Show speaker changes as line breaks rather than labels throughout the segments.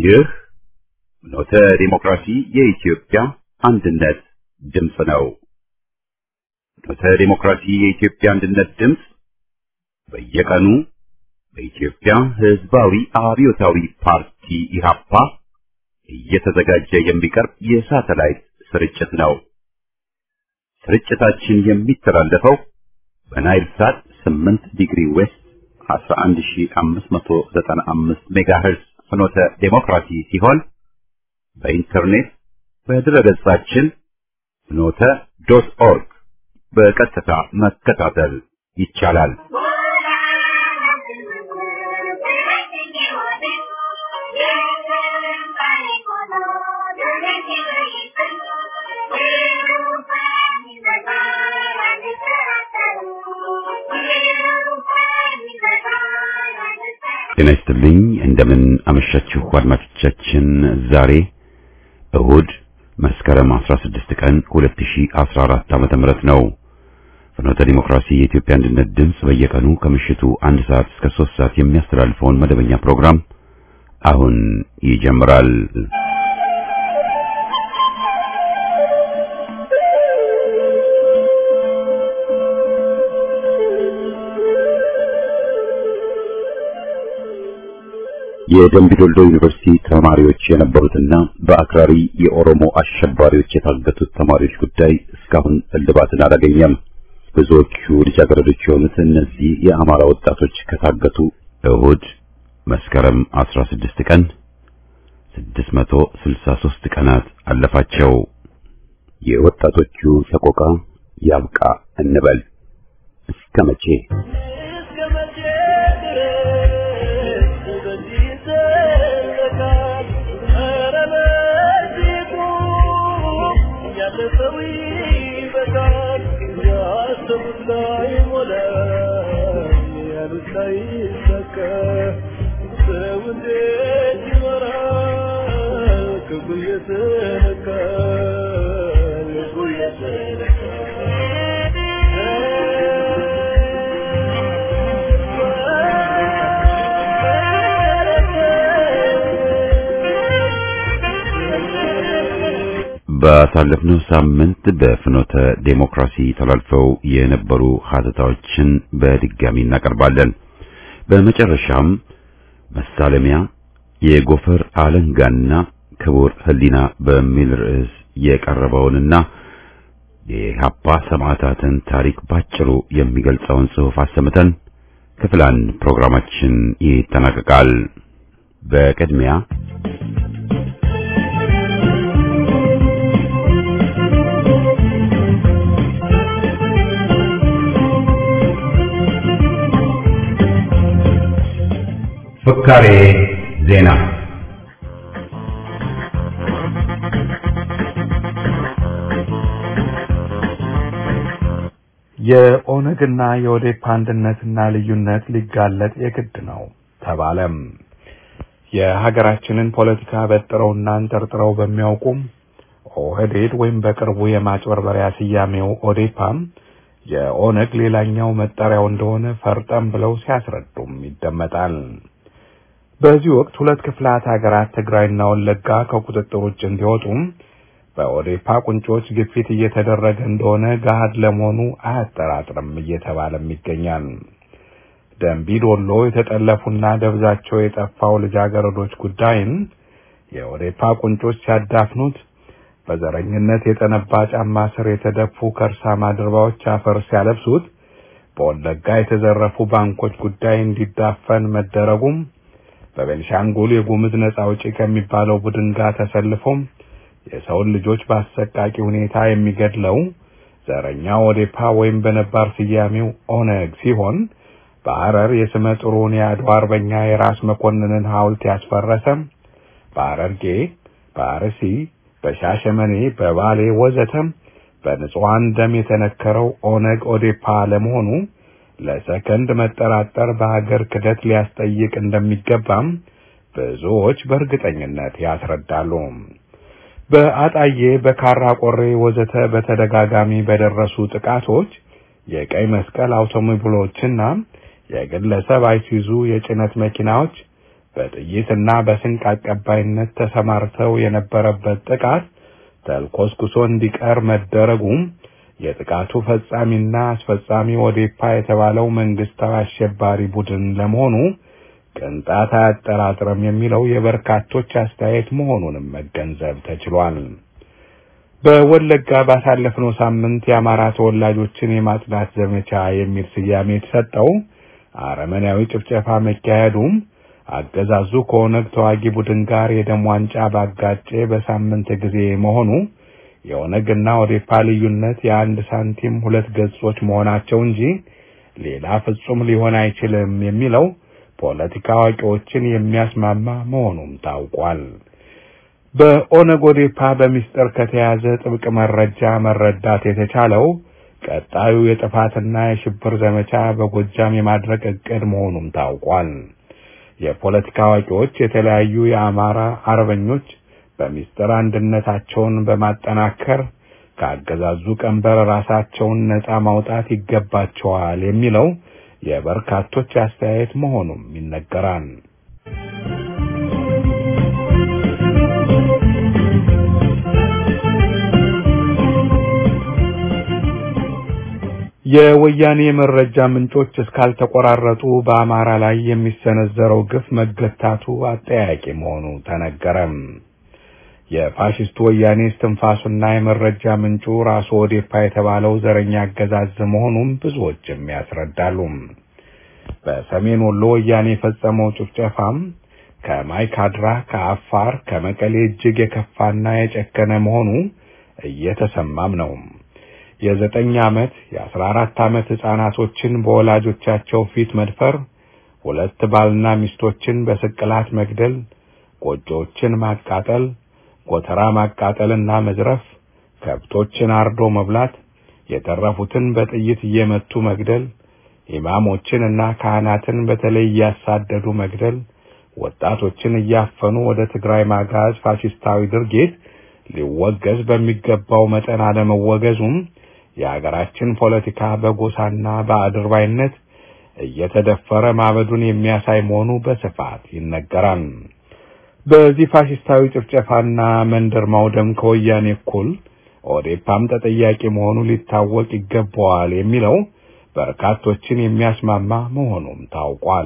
ይህ ኖተ ዲሞክራሲ የኢትዮጵያ አንድነት ድምፅ ነው። ኖተ ዲሞክራሲ የኢትዮጵያ አንድነት ድምፅ በየቀኑ በኢትዮጵያ ሕዝባዊ አብዮታዊ ፓርቲ ኢህአፓ እየተዘጋጀ የሚቀርብ የሳተላይት ስርጭት ነው። ስርጭታችን የሚተላለፈው በናይል ሳት 8 ዲግሪ ዌስት 11595 ሜጋሄርዝ ፍኖተ ዴሞክራሲ ሲሆን በኢንተርኔት በድረገጻችን ፍኖተ ዶት ኦርግ በቀጥታ መከታተል ይቻላል። ጤና ይስጥልኝ። እንደምን አመሻችሁ አድማጮቻችን። ዛሬ እሁድ መስከረም 16 ቀን 2014 ዓመተ ምህረት ነው። ፍኖተ ዲሞክራሲ የኢትዮጵያ አንድነት ድምፅ በየቀኑ ከምሽቱ አንድ ሰዓት እስከ 3 ሰዓት የሚያስተላልፈውን መደበኛ ፕሮግራም አሁን ይጀምራል። የደምቢዶልዶ ዩኒቨርሲቲ ተማሪዎች የነበሩትና በአክራሪ የኦሮሞ አሸባሪዎች የታገቱት ተማሪዎች ጉዳይ እስካሁን እልባትን አላገኘም። ብዙዎቹ ልጃገረዶች የሆኑት እነዚህ የአማራ ወጣቶች ከታገቱ እሁድ መስከረም 16 ቀን 663 ቀናት አለፋቸው። የወጣቶቹ ሰቆቃ ያብቃ እንበል እስከ መቼ? ባሳለፍነው ሳምንት በፍኖተ ዴሞክራሲ ተላልፈው የነበሩ ሀተታዎችን በድጋሚ እናቀርባለን። በመጨረሻም መሳለሚያ የጎፈር አለንጋና ክቡር ሕሊና በሚል ርዕስ የቀረበውንና የኢህአፓ ሰማዕታትን ታሪክ ባጭሩ የሚገልጸውን ጽሑፍ አሰምተን ክፍል አንድ ፕሮግራማችን ይጠናቀቃል። በቅድሚያ ፍካሬ ዜና።
የኦነግና የኦዴፓ አንድነትና ልዩነት ሊጋለጥ የግድ ነው ተባለም። የሀገራችንን ፖለቲካ በጥረውና አንጠርጥረው በሚያውቁም ኦህዴድ ወይም በቅርቡ የማጭበርበሪያ ስያሜው ኦዴፓም የኦነግ ሌላኛው መጠሪያው እንደሆነ ፈርጠም ብለው ሲያስረዱም ይደመጣል። በዚህ ወቅት ሁለት ክፍላት ሀገራት ትግራይና ወለጋ ከቁጥጥር ውጭ እንዲወጡም በኦዴፓ ቁንጮች ግፊት እየተደረገ እንደሆነ ገሃድ ለመሆኑ አያጠራጥርም እየተባለም ይገኛል። ደንቢ ዶሎ የተጠለፉና ደብዛቸው የጠፋው ልጃገረዶች ጉዳይን የኦዴፓ ቁንጮች ሲያዳፍኑት፣ በዘረኝነት የጠነባ ጫማ ስር የተደፉ ከርሳማ ድርባዎች አፈር ሲያለብሱት፣ በወለጋ የተዘረፉ ባንኮች ጉዳይ እንዲዳፈን መደረጉም በቤንሻንጉል የጉምዝ ነጻ አውጪ ከሚባለው ቡድን ጋር ተሰልፎም የሰውን ልጆች በአሰቃቂ ሁኔታ የሚገድለው ዘረኛው ኦዴፓ ወይም በነባር ስያሜው ኦነግ ሲሆን በሐረር የስመ ጥሩን የአድዋ አርበኛ የራስ መኮንንን ሐውልት ያስፈረሰ፣ በሐረርጌ፣ በአርሲ፣ በሻሸመኔ፣ በባሌ ወዘተም በንጹሐን ደም የተነከረው ኦነግ ኦዴፓ ለመሆኑ ለሰከንድ መጠራጠር በሀገር ክደት ሊያስጠይቅ እንደሚገባም ብዙዎች በእርግጠኝነት ያስረዳሉ። በአጣዬ በካራ ቆሬ ወዘተ በተደጋጋሚ በደረሱ ጥቃቶች የቀይ መስቀል አውቶሞቢሎችና የግለሰብ አይሱዙ የጭነት መኪናዎች በጥይትና በስንቅ አቀባይነት ተሰማርተው የነበረበት ጥቃት ተልኮስኩሶ እንዲቀር መደረጉም የጥቃቱ ፈጻሚና አስፈጻሚ ኦዴፓ የተባለው መንግስታዊ አሸባሪ ቡድን ለመሆኑ ቅንጣት አያጠራጥርም የሚለው የበርካቶች አስተያየት መሆኑንም መገንዘብ ተችሏል። በወለጋ ባሳለፍነው ሳምንት የአማራ ተወላጆችን የማጽዳት ዘመቻ የሚል ስያሜ የተሰጠው አረመኔያዊ ጭፍጨፋ መካሄዱም አገዛዙ ከኦነግ ተዋጊ ቡድን ጋር የደም ዋንጫ ባጋጨ በሳምንት ጊዜ መሆኑ የኦነግና ኦዴፓ ልዩነት የአንድ ሳንቲም ሁለት ገጾች መሆናቸው እንጂ ሌላ ፍጹም ሊሆን አይችልም የሚለው ፖለቲካ አዋቂዎችን የሚያስማማ መሆኑም ታውቋል። በኦነግ ኦዴፓ በሚስጥር ከተያዘ ጥብቅ መረጃ መረዳት የተቻለው ቀጣዩ የጥፋትና የሽብር ዘመቻ በጎጃም የማድረግ እቅድ መሆኑም ታውቋል። የፖለቲካ አዋቂዎች የተለያዩ የአማራ አርበኞች በሚስጥር አንድነታቸውን በማጠናከር ከአገዛዙ ቀንበር ራሳቸውን ነጻ ማውጣት ይገባቸዋል የሚለው የበርካቶች አስተያየት መሆኑም ይነገራል። የወያኔ የመረጃ ምንጮች እስካልተቆራረጡ በአማራ ላይ የሚሰነዘረው ግፍ መገታቱ አጠያቂ መሆኑ ተነገረም። የፋሽስቱ ወያኔ እስትንፋሱና የመረጃ ምንጩ ራሱ ኦዴፓ የተባለው ዘረኛ አገዛዝ መሆኑን ብዙዎችም ያስረዳሉ። በሰሜን ወሎ ወያኔ የፈጸመው ጭፍጨፋም ከማይካድራ፣ ከአፋር፣ ከመቀሌ እጅግ የከፋና የጨከነ መሆኑ እየተሰማም ነው። የዘጠኝ ዓመት የአስራ አራት ዓመት ሕፃናቶችን በወላጆቻቸው ፊት መድፈር፣ ሁለት ባልና ሚስቶችን በስቅላት መግደል፣ ጎጆዎችን ማቃጠል፣ ጎተራ ማቃጠልና መዝረፍ፣ ከብቶችን አርዶ መብላት፣ የተረፉትን በጥይት እየመቱ መግደል፣ ኢማሞችን እና ካህናትን በተለይ እያሳደዱ መግደል፣ ወጣቶችን እያፈኑ ወደ ትግራይ ማጋዝ ፋሽስታዊ ድርጊት ሊወገዝ በሚገባው መጠን አለመወገዙም የሀገራችን ፖለቲካ በጎሳና በአድርባይነት እየተደፈረ ማበዱን የሚያሳይ መሆኑ በስፋት ይነገራል። በዚህ ፋሽስታዊ ጭፍጨፋና መንደር ማውደም ከወያኔ እኩል ኦዴፓም ተጠያቂ መሆኑ ሊታወቅ ይገባዋል የሚለው በርካቶችን የሚያስማማ መሆኑም ታውቋል።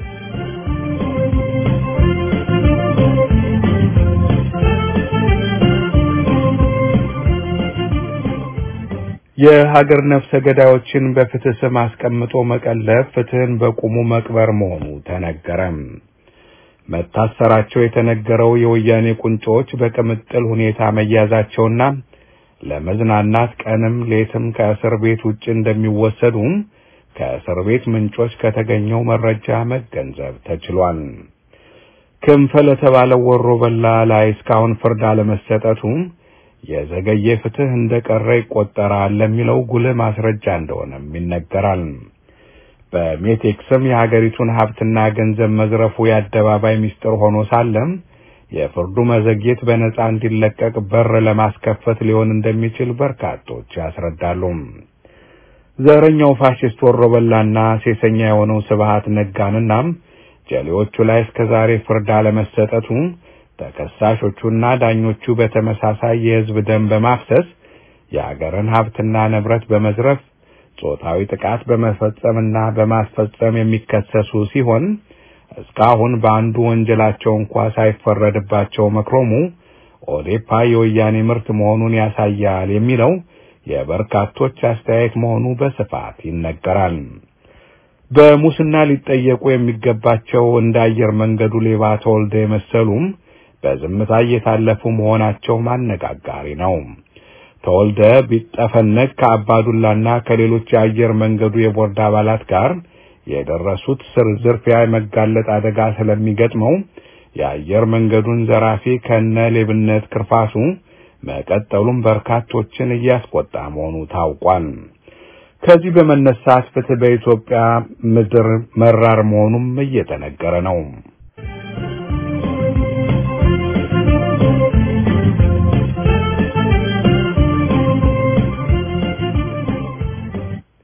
የሀገር ነፍሰ ገዳዮችን በፍትህ ስም አስቀምጦ መቀለብ ፍትህን በቁሙ መቅበር መሆኑ ተነገረም። መታሰራቸው የተነገረው የወያኔ ቁንጮዎች በቅምጥል ሁኔታ መያዛቸውና ለመዝናናት ቀንም ሌትም ከእስር ቤት ውጭ እንደሚወሰዱም ከእስር ቤት ምንጮች ከተገኘው መረጃ መገንዘብ ተችሏል። ክንፈ ለተባለው ወሮ በላ ላይ እስካሁን ፍርድ አለመሰጠቱ የዘገየ ፍትህ እንደቀረ ይቆጠራል ለሚለው ጉልህ ማስረጃ እንደሆነም ይነገራል። በሜቴክ ስም የሀገሪቱን ሀብትና ገንዘብ መዝረፉ የአደባባይ ሚስጥር ሆኖ ሳለም የፍርዱ መዘግየት በነጻ እንዲለቀቅ በር ለማስከፈት ሊሆን እንደሚችል በርካቶች ያስረዳሉ። ዘረኛው ፋሽስት ወሮበላና ሴሰኛ የሆነው ስብሃት ነጋንና ጀሌዎቹ ላይ እስከዛሬ ፍርድ አለመሰጠቱ ተከሳሾቹና ዳኞቹ በተመሳሳይ የሕዝብ ደም በማፍሰስ የአገርን ሀብትና ንብረት በመዝረፍ ጾታዊ ጥቃት በመፈጸምና በማስፈጸም የሚከሰሱ ሲሆን እስካሁን በአንዱ ወንጀላቸው እንኳ ሳይፈረድባቸው መክሮሙ ኦዴፓ የወያኔ ምርት መሆኑን ያሳያል የሚለው የበርካቶች አስተያየት መሆኑ በስፋት ይነገራል። በሙስና ሊጠየቁ የሚገባቸው እንደ አየር መንገዱ ሌባ ተወልደ የመሰሉም በዝምታ እየታለፉ መሆናቸው ማነጋጋሪ ነው። ተወልደ ቢጠፈነግ ከአባዱላና ከሌሎች የአየር መንገዱ የቦርድ አባላት ጋር የደረሱት ስር ዝርፊያ የመጋለጥ አደጋ ስለሚገጥመው የአየር መንገዱን ዘራፊ ከነ ሌብነት ክርፋሱ መቀጠሉም በርካቶችን እያስቆጣ መሆኑ ታውቋል። ከዚህ በመነሳት ፍትህ በኢትዮጵያ ምድር መራር መሆኑም እየተነገረ ነው።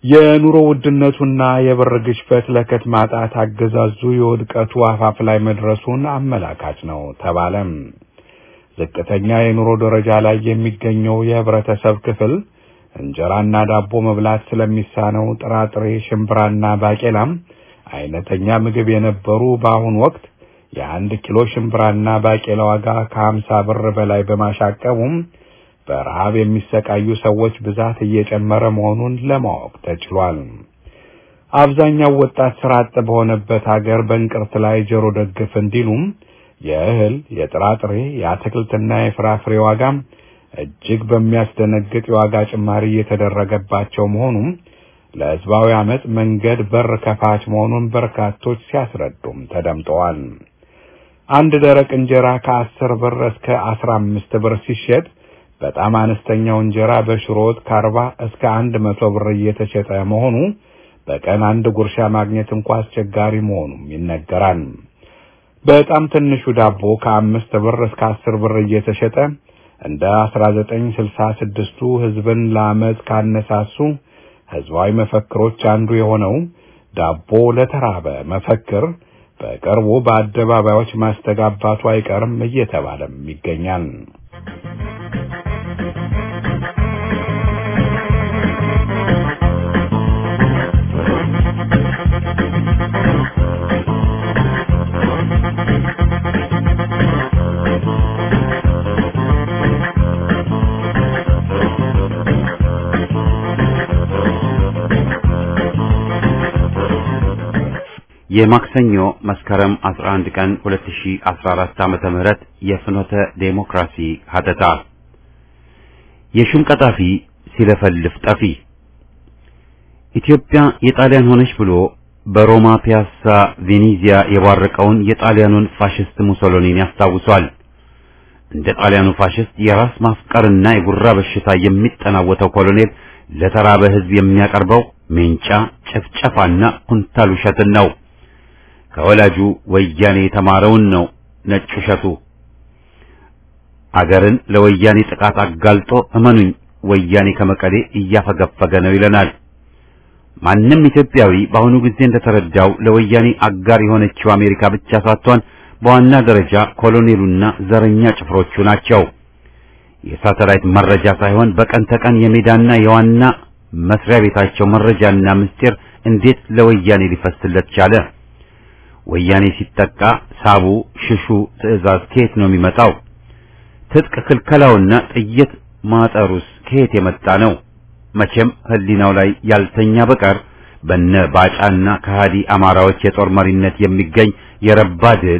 የኑሮ ውድነቱና የብር ግሽበት ለከት ማጣት አገዛዙ የውድቀቱ አፋፍ ላይ መድረሱን አመላካች ነው ተባለም። ዝቅተኛ የኑሮ ደረጃ ላይ የሚገኘው የህብረተሰብ ክፍል እንጀራና ዳቦ መብላት ስለሚሳነው ጥራጥሬ፣ ሽምብራና ባቄላም አይነተኛ ምግብ የነበሩ በአሁኑ ወቅት የአንድ ኪሎ ሽምብራና ባቄላ ዋጋ ከሀምሳ ብር በላይ በማሻቀቡም በረሃብ የሚሰቃዩ ሰዎች ብዛት እየጨመረ መሆኑን ለማወቅ ተችሏል። አብዛኛው ወጣት ስራ አጥ በሆነበት ሀገር በእንቅርት ላይ ጆሮ ደግፍ እንዲሉም የእህል፣ የጥራጥሬ፣ የአትክልትና የፍራፍሬ ዋጋም እጅግ በሚያስደነግጥ የዋጋ ጭማሪ እየተደረገባቸው መሆኑም ለህዝባዊ አመፅ መንገድ በር ከፋች መሆኑን በርካቶች ሲያስረዱም ተደምጠዋል። አንድ ደረቅ እንጀራ ከአስር ብር እስከ አስራ አምስት ብር ሲሸጥ በጣም አነስተኛው እንጀራ በሽሮ ወጥ ከአርባ እስከ አንድ መቶ ብር እየተሸጠ መሆኑ በቀን አንድ ጉርሻ ማግኘት እንኳ አስቸጋሪ መሆኑም ይነገራል። በጣም ትንሹ ዳቦ ከአምስት ብር እስከ አስር ብር እየተሸጠ እንደ አስራ ዘጠኝ ስልሳ ስድስቱ ህዝብን ለአመፅ ካነሳሱ ህዝባዊ መፈክሮች አንዱ የሆነው ዳቦ ለተራበ መፈክር በቅርቡ በአደባባዮች ማስተጋባቱ አይቀርም እየተባለም ይገኛል።
የማክሰኞ መስከረም 11 ቀን 2014 ዓመተ ምህረት የፍኖተ ዴሞክራሲ ሀተታ የሹም ቀጣፊ ሲለፈልፍ ጠፊ ኢትዮጵያ የጣሊያን ሆነች ብሎ በሮማ ፒያሳ ቬኔዚያ የባረቀውን የጣሊያኑን ፋሽስት ሙሶሎኒን ያስታውሷል። እንደ ጣሊያኑ ፋሽስት የራስ ማፍቀርና የጉራ በሽታ የሚጠናወተው ኮሎኔል ለተራበ ሕዝብ የሚያቀርበው ሜንጫ ጭፍጨፋና ኩንታል ውሸትን ነው። ከወላጁ ወያኔ የተማረውን ነው ነጭ ውሸቱ። አገርን ለወያኔ ጥቃት አጋልጦ እመኑኝ ወያኔ ከመቀሌ እያፈገፈገ ነው ይለናል። ማንም ኢትዮጵያዊ በአሁኑ ጊዜ እንደተረዳው ለወያኔ አጋር የሆነችው አሜሪካ ብቻ ሳትሆን በዋና ደረጃ ኮሎኔሉና ዘረኛ ጭፍሮቹ ናቸው። የሳተላይት መረጃ ሳይሆን በቀን ተቀን የሜዳና የዋና መስሪያ ቤታቸው መረጃና ምስጢር እንዴት ለወያኔ ሊፈስለት ቻለ? ወያኔ ሲጠቃ ሳቡ፣ ሽሹ ትዕዛዝ ከየት ነው የሚመጣው? ትጥቅ ክልከላውና ጥይት ማጠሩስ ከየት የመጣ ነው? መቼም ሕሊናው ላይ ያልተኛ በቀር በነ ባጫና ከሃዲ አማራዎች የጦር መሪነት የሚገኝ የረባ ድል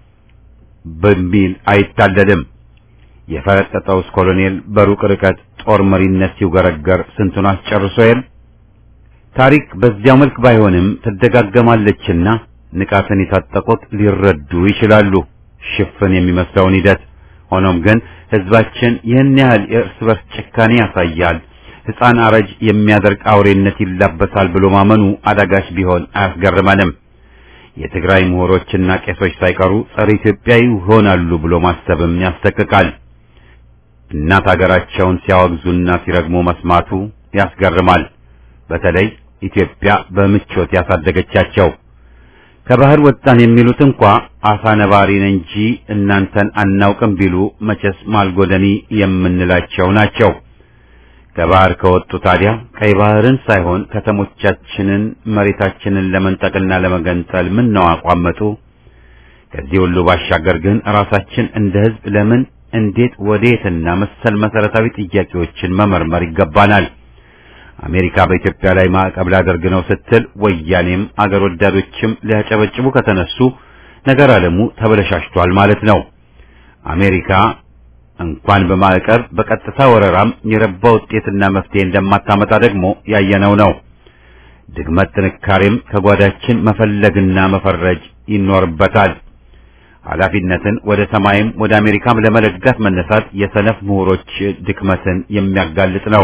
በሚል አይታለልም። የፈረጠጠውስ ኮሎኔል በሩቅ ርቀት ጦር መሪነት ሲውገረገር ስንቱን አስጨርሶ የል ታሪክ በዚያው መልክ ባይሆንም ትደጋገማለችና ንቃትን የታጠቁት ሊረዱ ይችላሉ ሽፍን የሚመስለውን ሂደት። ሆኖም ግን ህዝባችን ይህን ያህል የእርስ በርስ ጭካኔ ያሳያል፣ ሕፃን አረጅ የሚያደርግ አውሬነት ይላበሳል ብሎ ማመኑ አዳጋች ቢሆን አያስገርመንም። የትግራይ ምሁሮችና ቄሶች ሳይቀሩ ጸረ ኢትዮጵያዊ ይሆናሉ ብሎ ማሰብም ያስጠቅቃል። እናት ሀገራቸውን ሲያወግዙና ሲረግሙ መስማቱ ያስገርማል። በተለይ ኢትዮጵያ በምቾት ያሳደገቻቸው ከባህር ወጣን የሚሉት እንኳ አሳ ነባሪን እንጂ እናንተን አናውቅም ቢሉ መቼስ ማልጎደኒ የምንላቸው ናቸው። ከባህር ከወጡ ታዲያ ቀይ ባህርን ሳይሆን ከተሞቻችንን መሬታችንን ለመንጠቅና ለመገንጠል ምን ነው አቋመጡ? ከዚህ ሁሉ ባሻገር ግን ራሳችን እንደ ህዝብ ለምን፣ እንዴት፣ ወዴትና መሰል መሰረታዊ ጥያቄዎችን መመርመር ይገባናል። አሜሪካ በኢትዮጵያ ላይ ማዕቀብ ላደርግ ነው ስትል ወያኔም አገር ወዳዶችም ሊያጨበጭቡ ከተነሱ ነገር ዓለሙ ተበለሻሽቷል ማለት ነው። አሜሪካ እንኳን በማዕቀብ በቀጥታ ወረራም የረባ ውጤትና መፍትሄ እንደማታመጣ ደግሞ ያየነው ነው። ድግመት ጥንካሬም ከጓዳችን መፈለግና መፈረጅ ይኖርበታል። ኃላፊነትን ወደ ሰማይም ወደ አሜሪካም ለመለጋት መነሳት የሰነፍ ምሁሮች ድክመትን የሚያጋልጥ ነው።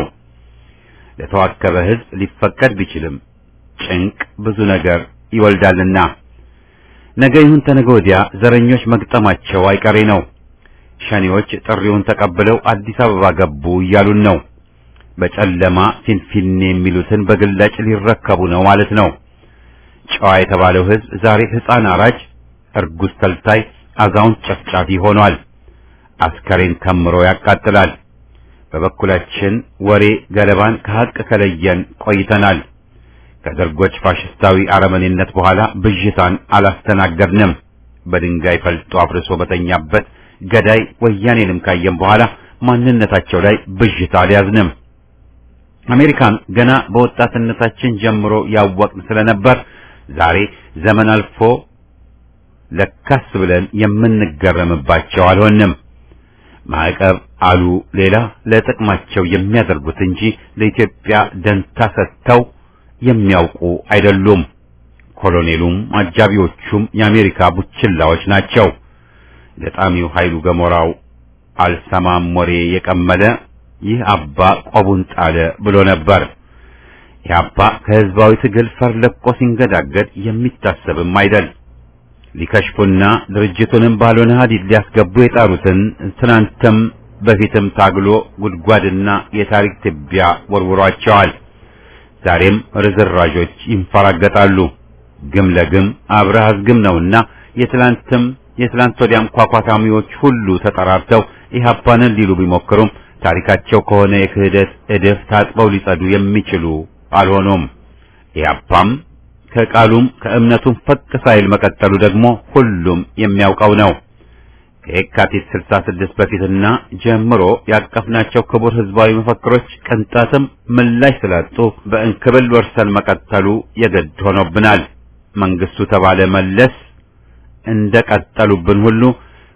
ለተዋከበ ሕዝብ ሊፈቀድ ቢችልም ጭንቅ ብዙ ነገር ይወልዳልና ነገ ይሁን ተነገ ወዲያ ዘረኞች መግጠማቸው አይቀሬ ነው። ሸኔዎች ጥሪውን ተቀብለው አዲስ አበባ ገቡ እያሉን ነው። በጨለማ ፊንፊኔ የሚሉትን በግላጭ ሊረከቡ ነው ማለት ነው። ጨዋ የተባለው ሕዝብ ዛሬ ሕፃን አራጅ፣ እርጉዝ ተልታይ፣ አዛውንት ጨፍጫፊ ሆኗል። አስከሬን ከምሮ ያቃጥላል። በበኩላችን ወሬ ገለባን ከሐቅ ከለየን ቆይተናል። ከደርጎች ፋሽስታዊ አረመኔነት በኋላ ብዥታን አላስተናገድንም። በድንጋይ ፈልጦ አፍርሶ በተኛበት ገዳይ ወያኔንም ካየን በኋላ ማንነታቸው ላይ ብዥታ አልያዝንም። አሜሪካን ገና በወጣትነታችን ጀምሮ ያወቅን ስለነበር ዛሬ ዘመን አልፎ ለካስ ብለን የምንገረምባቸው አልሆንም። ማዕቀብ አሉ ሌላ ለጥቅማቸው የሚያደርጉት እንጂ ለኢትዮጵያ ደንታ ሰጥተው የሚያውቁ አይደሉም። ኮሎኔሉም አጃቢዎቹም የአሜሪካ ቡችላዎች ናቸው። ገጣሚው ኃይሉ ገሞራው አልሰማም ወሬ የቀመለ ይህ አባ ቆቡን ጣለ ብሎ ነበር። ይህ አባ ከህዝባዊ ትግል ፈር ለቆ ሲንገዳገድ የሚታሰብም አይደል። ሊከሽፉና ድርጅቱንም ባልሆነ ሀዲድ ሊያስገቡ የጣሩትን ትናንትም በፊትም ታግሎ ጉድጓድና የታሪክ ትቢያ ወርውሯቸዋል። ዛሬም ርዝራዦች ይንፈራገጣሉ። ግም ለግም አብረህ አዝግም ነውና የትላንትም የትላንት ወዲያም ኳኳታሚዎች ሁሉ ተጠራርተው ኢህአፓንን ሊሉ ቢሞክሩም ታሪካቸው ከሆነ የክህደት እድፍ ታጥበው ሊጸዱ የሚችሉ አልሆኑም። ኢህአፓም ከቃሉም ከእምነቱም ፈቅ ሳይል መቀጠሉ ደግሞ ሁሉም የሚያውቀው ነው። ከየካቲት 66 በፊትና ጀምሮ ያቀፍናቸው ክቡር ህዝባዊ መፈክሮች ቅንጣትም ምላሽ ስላጡ በእንክብል ወርሰን መቀጠሉ የግድ ሆኖብናል። መንግስቱ ተባለ መለስ እንደቀጠሉብን ሁሉ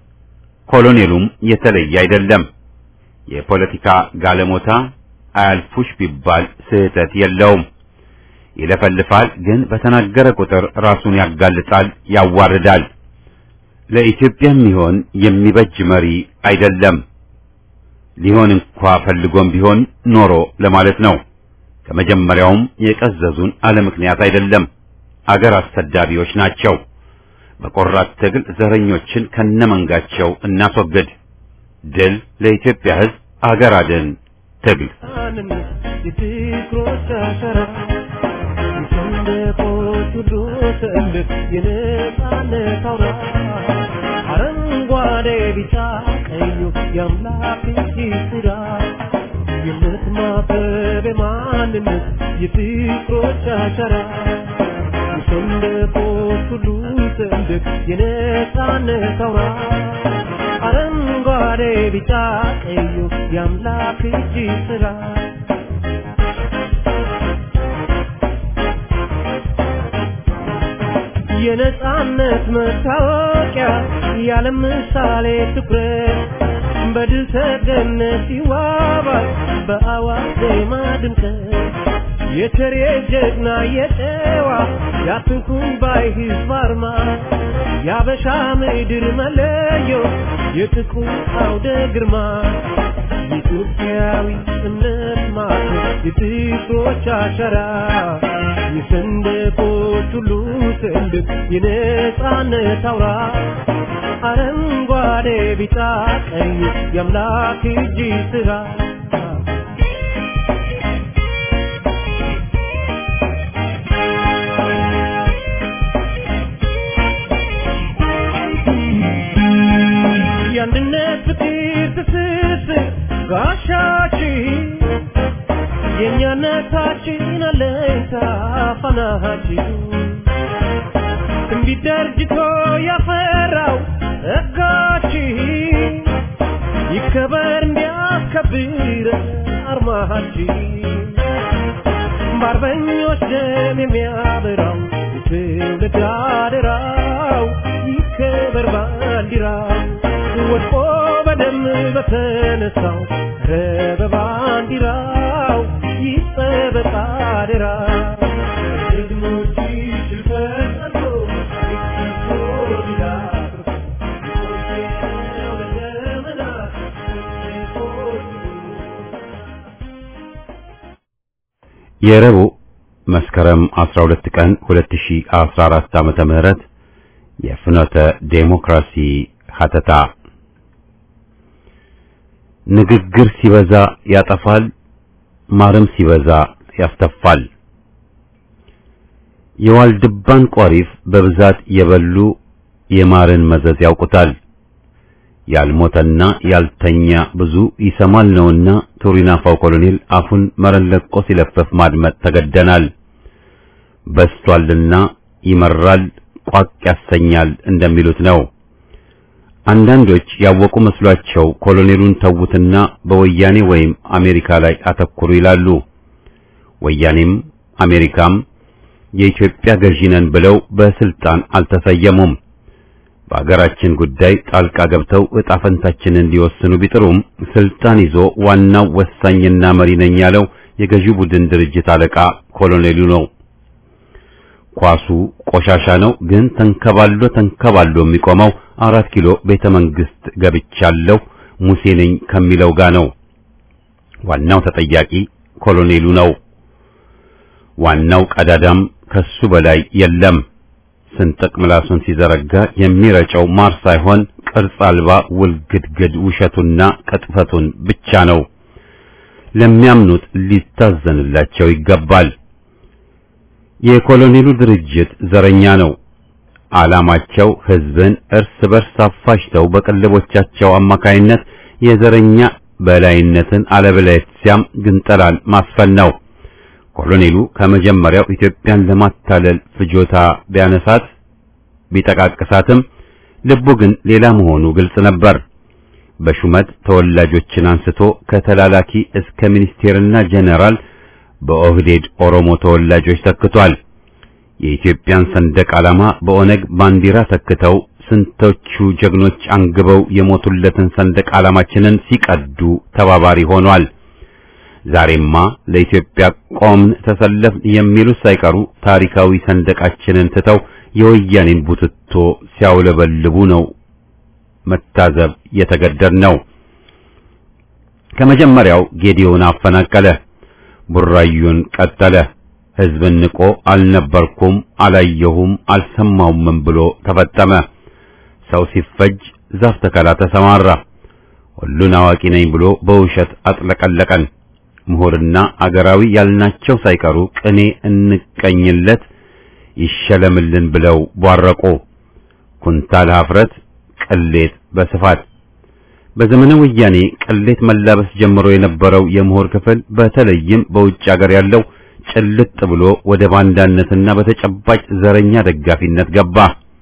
ኮሎኔሉም የተለየ አይደለም። የፖለቲካ ጋለሞታ አያልፉሽ ቢባል ስህተት የለውም። ይለፈልፋል፣ ግን በተናገረ ቁጥር ራሱን ያጋልጣል፣ ያዋርዳል። ለኢትዮጵያ የሚሆን የሚበጅ መሪ አይደለም። ሊሆን እንኳ ፈልጎም ቢሆን ኖሮ ለማለት ነው። ከመጀመሪያውም የቀዘዙን አለ ምክንያት አይደለም። አገር አሰዳቢዎች ናቸው። በቆራት ትግል ዘረኞችን ከነመንጋቸው እናስወግድ። ድል ለኢትዮጵያ ሕዝብ! አገር አድን ትግል
የፍቅሮች አሸራ የሰንደቆች ሁሉ ሰንደቅ የነጻነት አውራ አረንጓዴ ቢጫ ቀዩ የአምላክ እጅ ስራ የምትማበብ የማንነት የፍቅሮች አሸራ የሰንደቆች ሁሉ ሰንደቅ የነጻነት አውራ አረንጓዴ ቢጫ ቀዩ የአምላክ እጅ ስራ የነጻነት መታወቂያ ያለ ምሳሌ ትኩረት በድል ተገነት ይዋባል በአዋጅ ዜማ ድምቀት የቸሬ ጀግና የጨዋ ያትንኩን ባይ ህዝብ አርማ የአበሻ ምድር መለዮ የጥቁር አውደ ግርማ የኢትዮጵያዊ እምነት ማቶ የጥቁሮች አሸራ የሰንደቆች ሁሉ ሰንደቅ የነጻነት አውራ አረንጓዴ ቢጫ ቀይ የአምላክ እጅ ስራ የአንድነት ፍቅር ትስስር ጋሻችን የእኛነታችን አለኝታ ፋናችን ትንቢት ደርጅቶ ያፈራው ጸጋችን ይከበር እንዲያስከብር አርማችን በአርበኞች ደም የሚያበራው የትውልድ አደራው ይከበር ባንዲራው ወድቆ በደም በተነሳው ረ በባንዲራው ይጠበቅ አደራ ጀግኖች ሽልፈት ጸንቶ ይከብሮ ይላል ለዘመናት
የረቡዕ መስከረም 12 ቀን 2014 ዓመተ ምህረት የፍኖተ ዴሞክራሲ ሀተታ ንግግር ሲበዛ ያጠፋል፣ ማርም ሲበዛ ያስተፋል። የዋልድባን ቆሪፍ በብዛት የበሉ የማርን መዘዝ ያውቁታል። ያልሞተና ያልተኛ ብዙ ይሰማል ነውና ቱሪናፋው ኮሎኔል አፉን መረን ለቆ ሲለፈፍ ማድመጥ ተገደናል። በስቷልና ይመራል፣ ቋቅ ያሰኛል እንደሚሉት ነው። አንዳንዶች ያወቁ መስሏቸው ኮሎኔሉን ተዉትና በወያኔ ወይም አሜሪካ ላይ አተኩሩ ይላሉ። ወያኔም አሜሪካም የኢትዮጵያ ገዢ ነን ብለው በስልጣን አልተሰየሙም። በአገራችን ጉዳይ ጣልቃ ገብተው ዕጣ ፈንታችንን እንዲወስኑ ቢጥሩም ስልጣን ይዞ ዋናው ወሳኝና መሪ ነኝ ያለው የገዢው ቡድን ድርጅት አለቃ ኮሎኔሉ ነው። ኳሱ ቆሻሻ ነው፣ ግን ተንከባሎ ተንከባሎ የሚቆመው አራት ኪሎ ቤተ መንግስት ገብቻለሁ ሙሴ ነኝ ከሚለው ጋር ነው። ዋናው ተጠያቂ ኮሎኔሉ ነው። ዋናው ቀዳዳም ከሱ በላይ የለም። ስንጥቅ ምላሱን ሲዘረጋ የሚረጨው ማር ሳይሆን ቅርጽ አልባ ውልግድግድ ውሸቱና ቅጥፈቱን ብቻ ነው። ለሚያምኑት ሊታዘንላቸው ይገባል። የኮሎኔሉ ድርጅት ዘረኛ ነው። ዓላማቸው ህዝብን እርስ በርስ አፋጅተው በቅልቦቻቸው አማካይነት የዘረኛ በላይነትን አለበለዚያም ግንጠላን ማስፈን ነው። ኮሎኔሉ ከመጀመሪያው ኢትዮጵያን ለማታለል ፍጆታ ቢያነሳት ቢጠቃቅሳትም ልቡ ግን ሌላ መሆኑ ግልጽ ነበር። በሹመት ተወላጆችን አንስቶ ከተላላኪ እስከ ሚኒስቴርና ጀነራል በኦህዴድ ኦሮሞ ተወላጆች ተክቷል። የኢትዮጵያን ሰንደቅ ዓላማ በኦነግ ባንዲራ ተክተው ስንቶቹ ጀግኖች አንግበው የሞቱለትን ሰንደቅ ዓላማችንን ሲቀዱ ተባባሪ ሆኗል። ዛሬማ ለኢትዮጵያ ቆምን ተሰለፍ የሚሉት ሳይቀሩ ታሪካዊ ሰንደቃችንን ትተው የወያኔን ቡትቶ ሲያውለበልቡ ነው መታዘብ የተገደድነው። ከመጀመሪያው ጌዲዮን አፈናቀለ፣ ቡራዩን ቀጠለ። ሕዝብን ንቆ አልነበርኩም፣ አላየሁም፣ አልሰማውም ብሎ ተፈጠመ። ሰው ሲፈጅ ዛፍ ተከላ ተሰማራ። ሁሉን አዋቂ ነኝ ብሎ በውሸት አጥለቀለቀን። ምሁርና አገራዊ ያልናቸው ሳይቀሩ ቅኔ እንቀኝለት ይሸለምልን ብለው ቧረቁ። ኩንታል ሀፍረት፣ ቅሌት በስፋት በዘመነ ወያኔ ቅሌት መላበስ ጀምሮ የነበረው የምሁር ክፍል በተለይም በውጭ አገር ያለው ጭልጥ ብሎ ወደ ባንዳነትና በተጨባጭ ዘረኛ ደጋፊነት ገባ።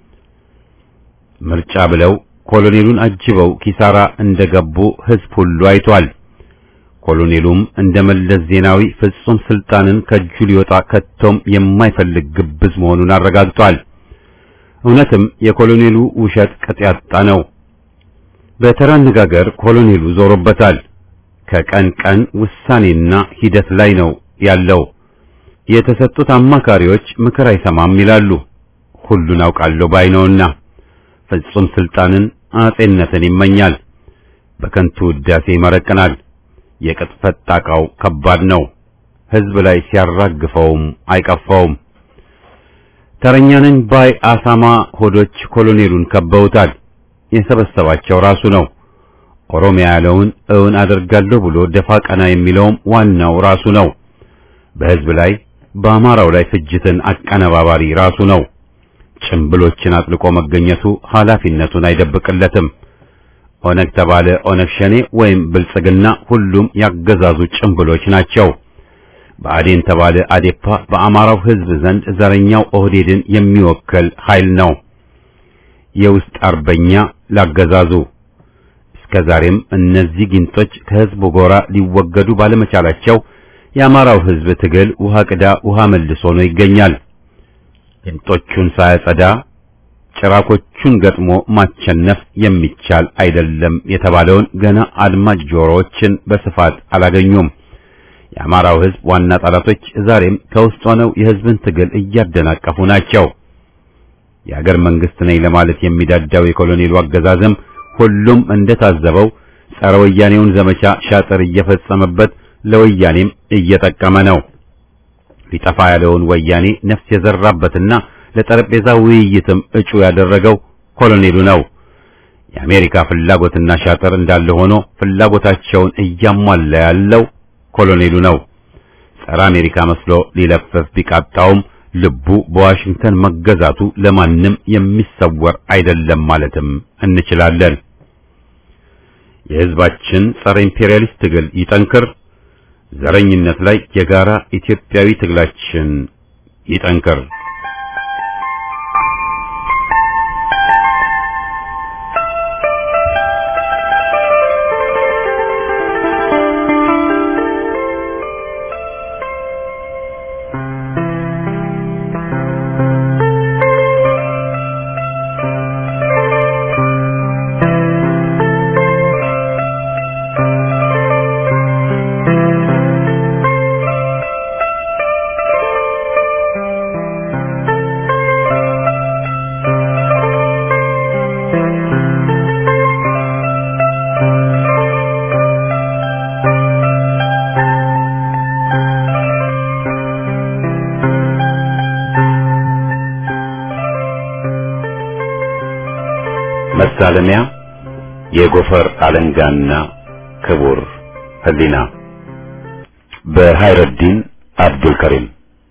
ምርጫ ብለው ኮሎኔሉን አጅበው ኪሳራ እንደገቡ ሕዝብ ሁሉ አይቷል። ኮሎኔሉም እንደ መለስ ዜናዊ ፍጹም ስልጣንን ከእጁ ሊወጣ ከቶም የማይፈልግ ግብዝ መሆኑን አረጋግጧል። እውነትም የኮሎኔሉ ውሸት ቅጥ ያጣ ነው። በተራ አነጋገር ኮሎኔሉ ዞሮበታል። ከቀን ቀን ውሳኔና ሂደት ላይ ነው ያለው። የተሰጡት አማካሪዎች ምክር አይሰማም ይላሉ። ሁሉን አውቃለሁ ባይ ነውና ፍጹም ስልጣንን አጼነትን ይመኛል። በከንቱ ውዳሴ ይመረቅናል። የቅጥፈት ጣቃው ከባድ ነው። ሕዝብ ላይ ሲያራግፈውም አይቀፋውም። ተረኛንን ባይ አሳማ ሆዶች ኮሎኔሉን ከበውታል። የሰበሰባቸው ራሱ ነው። ኦሮሚያ ያለውን እውን አደርጋለሁ ብሎ ደፋ ቀና የሚለውም ዋናው ራሱ ነው። በሕዝብ ላይ በአማራው ላይ ፍጅትን አቀነባባሪ ራሱ ነው። ጭምብሎችን አጥልቆ መገኘቱ ኃላፊነቱን አይደብቅለትም። ኦነግ ተባለ ኦነግ ሸኔ ወይም ብልጽግና ሁሉም ያገዛዙ ጭምብሎች ናቸው። ብአዴን ተባለ አዴፓ በአማራው ሕዝብ ዘንድ ዘረኛው ኦህዴድን የሚወክል ኃይል ነው። የውስጥ አርበኛ ላገዛዙ እስከ ዛሬም እነዚህ ጊንጦች ከሕዝቡ ጎራ ሊወገዱ ባለመቻላቸው የአማራው ሕዝብ ትግል ውሃ ቅዳ ውሃ መልሶ ነው ይገኛል። ጊንጦቹን ሳያጸዳ ጭራቆቹን ገጥሞ ማቸነፍ የሚቻል አይደለም የተባለውን ገና አድማጭ ጆሮዎችን በስፋት አላገኙም። የአማራው ሕዝብ ዋና ጠላቶች ዛሬም ከውስጥ ሆነው የሕዝብን ትግል እያደናቀፉ ናቸው። የአገር መንግስት ነኝ ለማለት የሚዳዳው የኮሎኔሉ አገዛዝም ሁሉም እንደታዘበው ጸረ ወያኔውን ዘመቻ ሻጥር እየፈጸመበት ለወያኔም እየጠቀመ ነው። ሊጠፋ ያለውን ወያኔ ነፍስ የዘራበትና ለጠረጴዛ ውይይትም እጩ ያደረገው ኮሎኔሉ ነው። የአሜሪካ ፍላጎትና ሻጥር እንዳለ ሆኖ ፍላጎታቸውን እያሟላ ያለው ኮሎኔሉ ነው። ጸረ አሜሪካ መስሎ ሊለፈፍ ቢቃጣውም ልቡ በዋሽንግተን መገዛቱ ለማንም የሚሰወር አይደለም ማለትም እንችላለን። የሕዝባችን ጸረ ኢምፔሪያሊስት ትግል ይጠንክር። ዘረኝነት ላይ የጋራ ኢትዮጵያዊ ትግላችን ይጠንክር። መሳለሚያ የጎፈር አለንጋና ክቡር ህሊና በሃይረዲን አብዱል ከሪም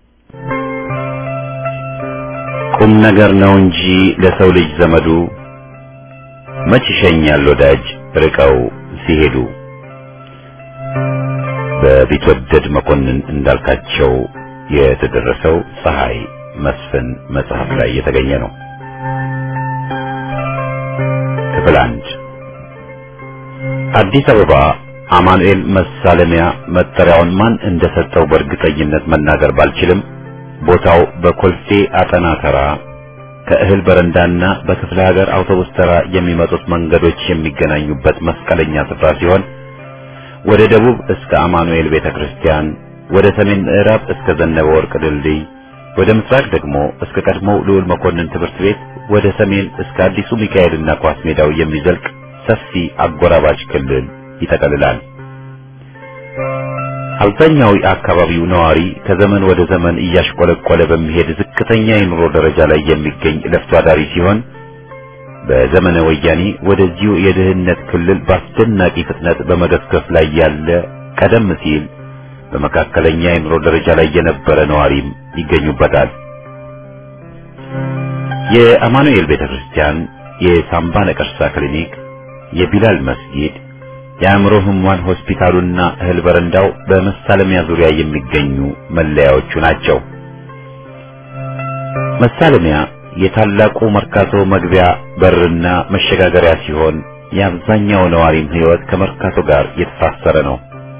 ቁም ነገር ነው እንጂ ለሰው ልጅ ዘመዱ መች ይሸኛል ወዳጅ ርቀው ሲሄዱ በቢትወደድ መኮንን እንዳልካቸው የተደረሰው ፀሐይ መስፍን መጽሐፍ ላይ የተገኘ ነው። ክፍል አንድ አዲስ አበባ አማኑኤል መሳለሚያ መጠሪያውን ማን እንደሰጠው በእርግጠኝነት መናገር ባልችልም ቦታው በኮልፌ አጠና ተራ ከእህል በረንዳና በክፍለ ሀገር አውቶቡስ ተራ የሚመጡት መንገዶች የሚገናኙበት መስቀለኛ ስፍራ ሲሆን ወደ ደቡብ እስከ አማኑኤል ቤተክርስቲያን፣ ወደ ሰሜን ምዕራብ እስከ ዘነበ ወርቅ ድልድይ፣ ወደ ምስራቅ ደግሞ እስከ ቀድሞው ልዑል መኮንን ትምህርት ቤት፣ ወደ ሰሜን እስከ አዲሱ ሚካኤልና ኳስ ሜዳው የሚዘልቅ ሰፊ አጎራባች ክልል ይጠቀልላል። አብዛኛው የአካባቢው ነዋሪ ከዘመን ወደ ዘመን እያሽቆለቆለ በሚሄድ ዝቅተኛ የኑሮ ደረጃ ላይ የሚገኝ ለፍቶ አዳሪ ሲሆን በዘመነ ወያኔ ወደዚሁ የድህነት ክልል በአስደናቂ ፍጥነት በመገስገስ ላይ ያለ ቀደም ሲል በመካከለኛ የኑሮ ደረጃ ላይ የነበረ ነዋሪም ይገኙበታል። የአማኑኤል ቤተክርስቲያን፣ የሳምባ ነቀርሳ ክሊኒክ፣ የቢላል መስጊድ የአእምሮ ህሙማን ሆስፒታሉና እህል በረንዳው በመሳለሚያ ዙሪያ የሚገኙ መለያዎቹ ናቸው። መሳለሚያ የታላቁ መርካቶ መግቢያ በርና መሸጋገሪያ ሲሆን የአብዛኛው ነዋሪም ህይወት ከመርካቶ ጋር የተሳሰረ ነው።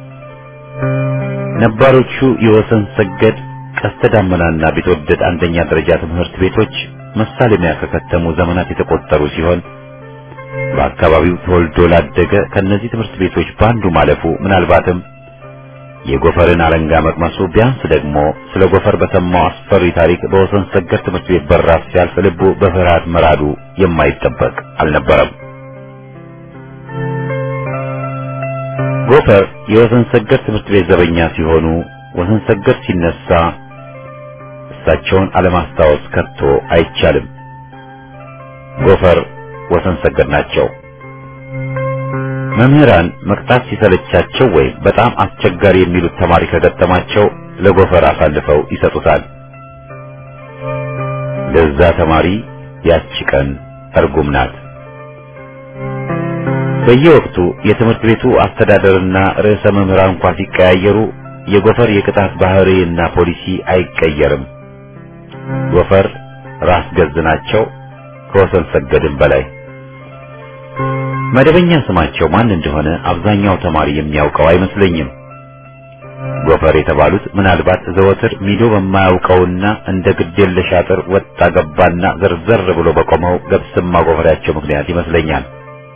ነባሮቹ የወሰን ሰገድ፣ ቀስተ ዳመናና ቢትወደድ አንደኛ ደረጃ ትምህርት ቤቶች መሳለሚያ ከከተሙ ዘመናት የተቆጠሩ ሲሆን በአካባቢው ተወልዶ ላደገ ከነዚህ ትምህርት ቤቶች በአንዱ ማለፉ ምናልባትም የጎፈርን አለንጋ መቅመሱ ቢያንስ ደግሞ ስለ ጎፈር በሰማው አስፈሪ ታሪክ በወሰን ሰገድ ትምህርት ቤት በራፍ ሲያልፍ ልቡ በፍርሃት መራዱ የማይጠበቅ አልነበረም። ጎፈር የወሰን ሰገድ ትምህርት ቤት ዘበኛ ሲሆኑ ወሰን ሰገድ ሲነሳ እሳቸውን አለማስታወስ ከቶ አይቻልም። ጎፈር ወሰን ሰገድ ናቸው። መምህራን መቅጣት ሲሰለቻቸው ወይም በጣም አስቸጋሪ የሚሉት ተማሪ ከገጠማቸው ለጎፈር አሳልፈው ይሰጡታል። ለዛ ተማሪ ያቺ ቀን እርጉም ናት። በየወቅቱ የትምህርት ቤቱ አስተዳደርና ርዕሰ መምህራን እንኳ ሲቀያየሩ የጎፈር የቅጣት ባህሪና ፖሊሲ አይቀየርም። ጎፈር ራስ ገዝ ናቸው ከወሰን ሰገድም በላይ። መደበኛ ስማቸው ማን እንደሆነ አብዛኛው ተማሪ የሚያውቀው አይመስለኝም። ጎፈር የተባሉት ምናልባት ዘወትር ሚዶ በማያውቀውና እንደ ግዴለሽ አጥር ወጣ ገባና ዘርዘር ብሎ በቆመው ገብስማ ጎፈሬያቸው ምክንያት ይመስለኛል።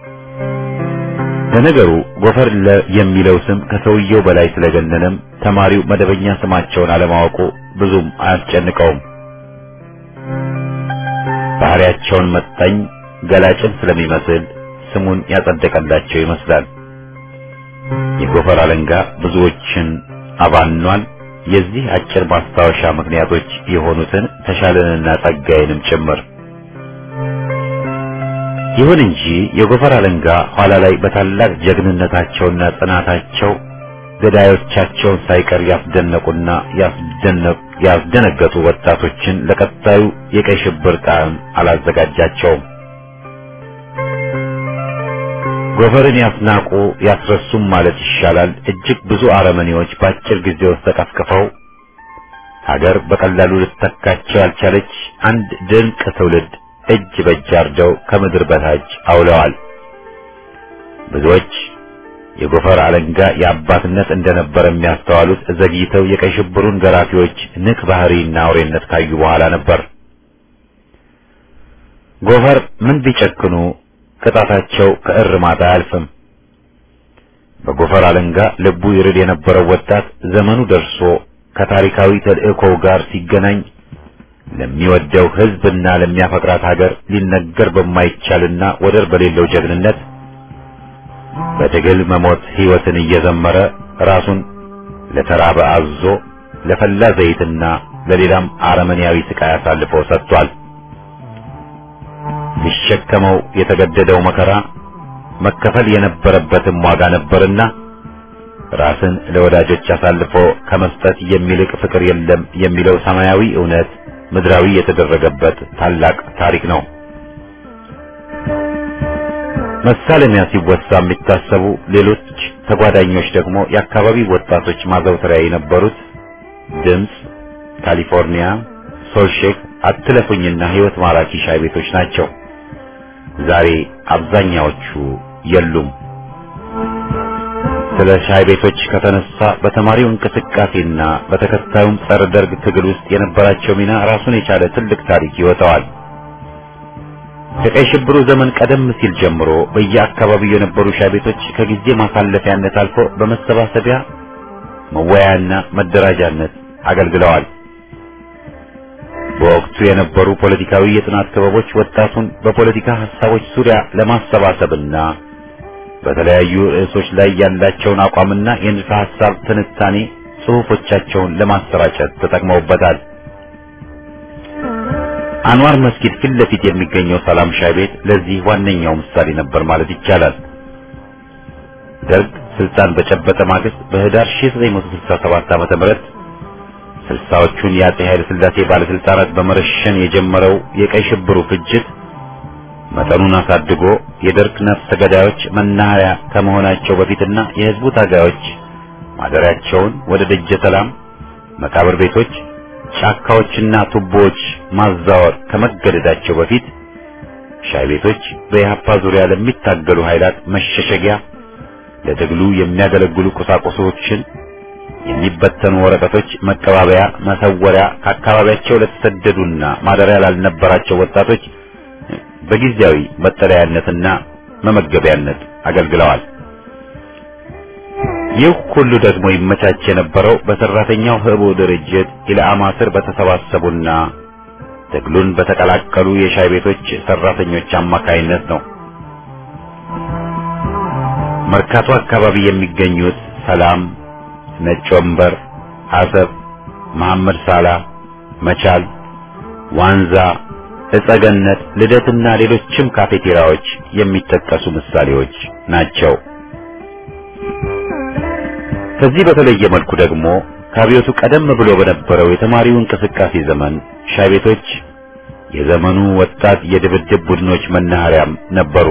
ለነገሩ ጎፈር የሚለው ስም ከሰውየው በላይ ስለገነነም ተማሪው መደበኛ ስማቸውን አለማወቁ ብዙም አያስጨንቀውም። ባህሪያቸውን መጣኝ ገላጭን ስለሚመስል ስሙን ያጸደቀላቸው ይመስላል። የጎፈር አለንጋ ብዙዎችን አባኗል። የዚህ አጭር ማስታወሻ ምክንያቶች የሆኑትን ተሻለንና ጸጋዬንም ጭምር። ይሁን እንጂ የጎፈር አለንጋ ኋላ ላይ በታላቅ ጀግንነታቸውና ጽናታቸው ገዳዮቻቸውን ሳይቀር ያስደነቁና ያስደነገጡ ወጣቶችን ለቀጣዩ የቀይ ሽብር ጣዕም አላዘጋጃቸውም። ጎፈርን ያስናቁ ያስረሱም ማለት ይሻላል። እጅግ ብዙ አረመኔዎች በአጭር ጊዜ ውስጥ ተቀፍቅፈው ሀገር በቀላሉ ልትተካቸው ያልቻለች አንድ ድንቅ ትውልድ እጅ በእጅ አርደው ከምድር በታች አውለዋል። ብዙዎች የጎፈር አለንጋ የአባትነት እንደነበረ የሚያስተዋሉት ዘግይተው የቀይ ሽብሩን ገራፊዎች ንቅ ባህሪና አውሬነት ካዩ በኋላ ነበር። ጎፈር ምን ቢጨክኑ ቅጣታቸው ከእርማት አያልፍም። በጎፈር አለንጋ ልቡ ይርድ የነበረው ወጣት ዘመኑ ደርሶ ከታሪካዊ ተልእኮው ጋር ሲገናኝ ለሚወደው ሕዝብና ለሚያፈቅራት ሀገር ሊነገር በማይቻልና ወደር በሌለው ጀግንነት በትግል መሞት ሕይወትን እየዘመረ ራሱን ለተራበ አዞ ለፈላ ዘይትና ለሌላም አረመኔያዊ ስቃይ አሳልፎ ሰጥቷል። ሊሸከመው የተገደደው መከራ መከፈል የነበረበትም ዋጋ ነበርና ራስን ለወዳጆች አሳልፎ ከመስጠት የሚልቅ ፍቅር የለም የሚለው ሰማያዊ እውነት ምድራዊ የተደረገበት ታላቅ ታሪክ ነው። መሳለሚያ ሲወሳ የሚታሰቡ ሌሎች ተጓዳኞች ደግሞ የአካባቢ ወጣቶች ማዘውተሪያ የነበሩት ድምፅ፣ ካሊፎርኒያ፣ ሶልሼክ፣ አትለፉኝና ሕይወት ማራኪ ሻይ ቤቶች ናቸው። ዛሬ አብዛኛዎቹ የሉም። ስለ ሻይ ቤቶች ከተነሳ በተማሪው እንቅስቃሴና በተከታዩም ጸረ ደርግ ትግል ውስጥ የነበራቸው ሚና ራሱን የቻለ ትልቅ ታሪክ ይወጣዋል። ከቀይ ሽብሩ ዘመን ቀደም ሲል ጀምሮ በየአካባቢው የነበሩ ሻይ ቤቶች ከጊዜ ማሳለፊያነት አልፎ በመሰባሰቢያ መወያያና መደራጃነት አገልግለዋል። በወቅቱ የነበሩ ፖለቲካዊ የጥናት ክበቦች ወጣቱን በፖለቲካ ሐሳቦች ዙሪያ ለማሰባሰብና በተለያዩ ርዕሶች ላይ ያላቸውን አቋምና የንድፈ ሐሳብ ትንታኔ ጽሑፎቻቸውን ለማሰራጨት ተጠቅመውበታል። አንዋር መስጊድ ፊት ለፊት የሚገኘው ሰላም ሻይ ቤት ለዚህ ዋነኛው ምሳሌ ነበር ማለት ይቻላል። ደርግ ስልጣን በጨበጠ ማግስት በህዳር 1967 ዓመተ ምህረት ስልሳዎቹን የአጼ ኃይለ ሥላሴ ባለስልጣናት በመረሸን የጀመረው የቀይ ሽብሩ ፍጅት መጠኑን አሳድጎ የደርግ ነፍሰ ገዳዮች መናኸሪያ ከመሆናቸው በፊትና የህዝቡ ታጋዮች ማደሪያቸውን ወደ ደጀ ሰላም መቃብር ቤቶች ጫካዎችና ቱቦዎች ማዛወር ከመገደዳቸው በፊት ሻይ ቤቶች በኢህአፓ ዙሪያ ለሚታገሉ ኃይላት መሸሸጊያ፣ ለትግሉ የሚያገለግሉ ቁሳቁሶችን፣ የሚበተኑ ወረቀቶች መቀባበያ፣ መሰወሪያ፣ ከአካባቢያቸው ለተሰደዱና ማደሪያ ላልነበራቸው ወጣቶች በጊዜያዊ መጠለያነትና መመገቢያነት አገልግለዋል። ይህ ሁሉ ደግሞ ይመቻች የነበረው በሰራተኛው ህቡ ድርጅት ኢላማ ስር በተሰባሰቡና ትግሉን በተቀላቀሉ የሻይ ቤቶች ሰራተኞች አማካይነት ነው። መርካቶ አካባቢ የሚገኙት ሰላም፣ ነጭ ወንበር፣ አሰብ፣ መሐመድ ሳላ፣ መቻል፣ ዋንዛ፣ እጸገነት፣ ልደትና ሌሎችም ካፌቴሪያዎች የሚጠቀሱ ምሳሌዎች ናቸው። ከዚህ በተለየ መልኩ ደግሞ ከአብዮቱ ቀደም ብሎ በነበረው የተማሪው እንቅስቃሴ ዘመን ሻይ ቤቶች የዘመኑ ወጣት የድብድብ ቡድኖች መናኸሪያም ነበሩ።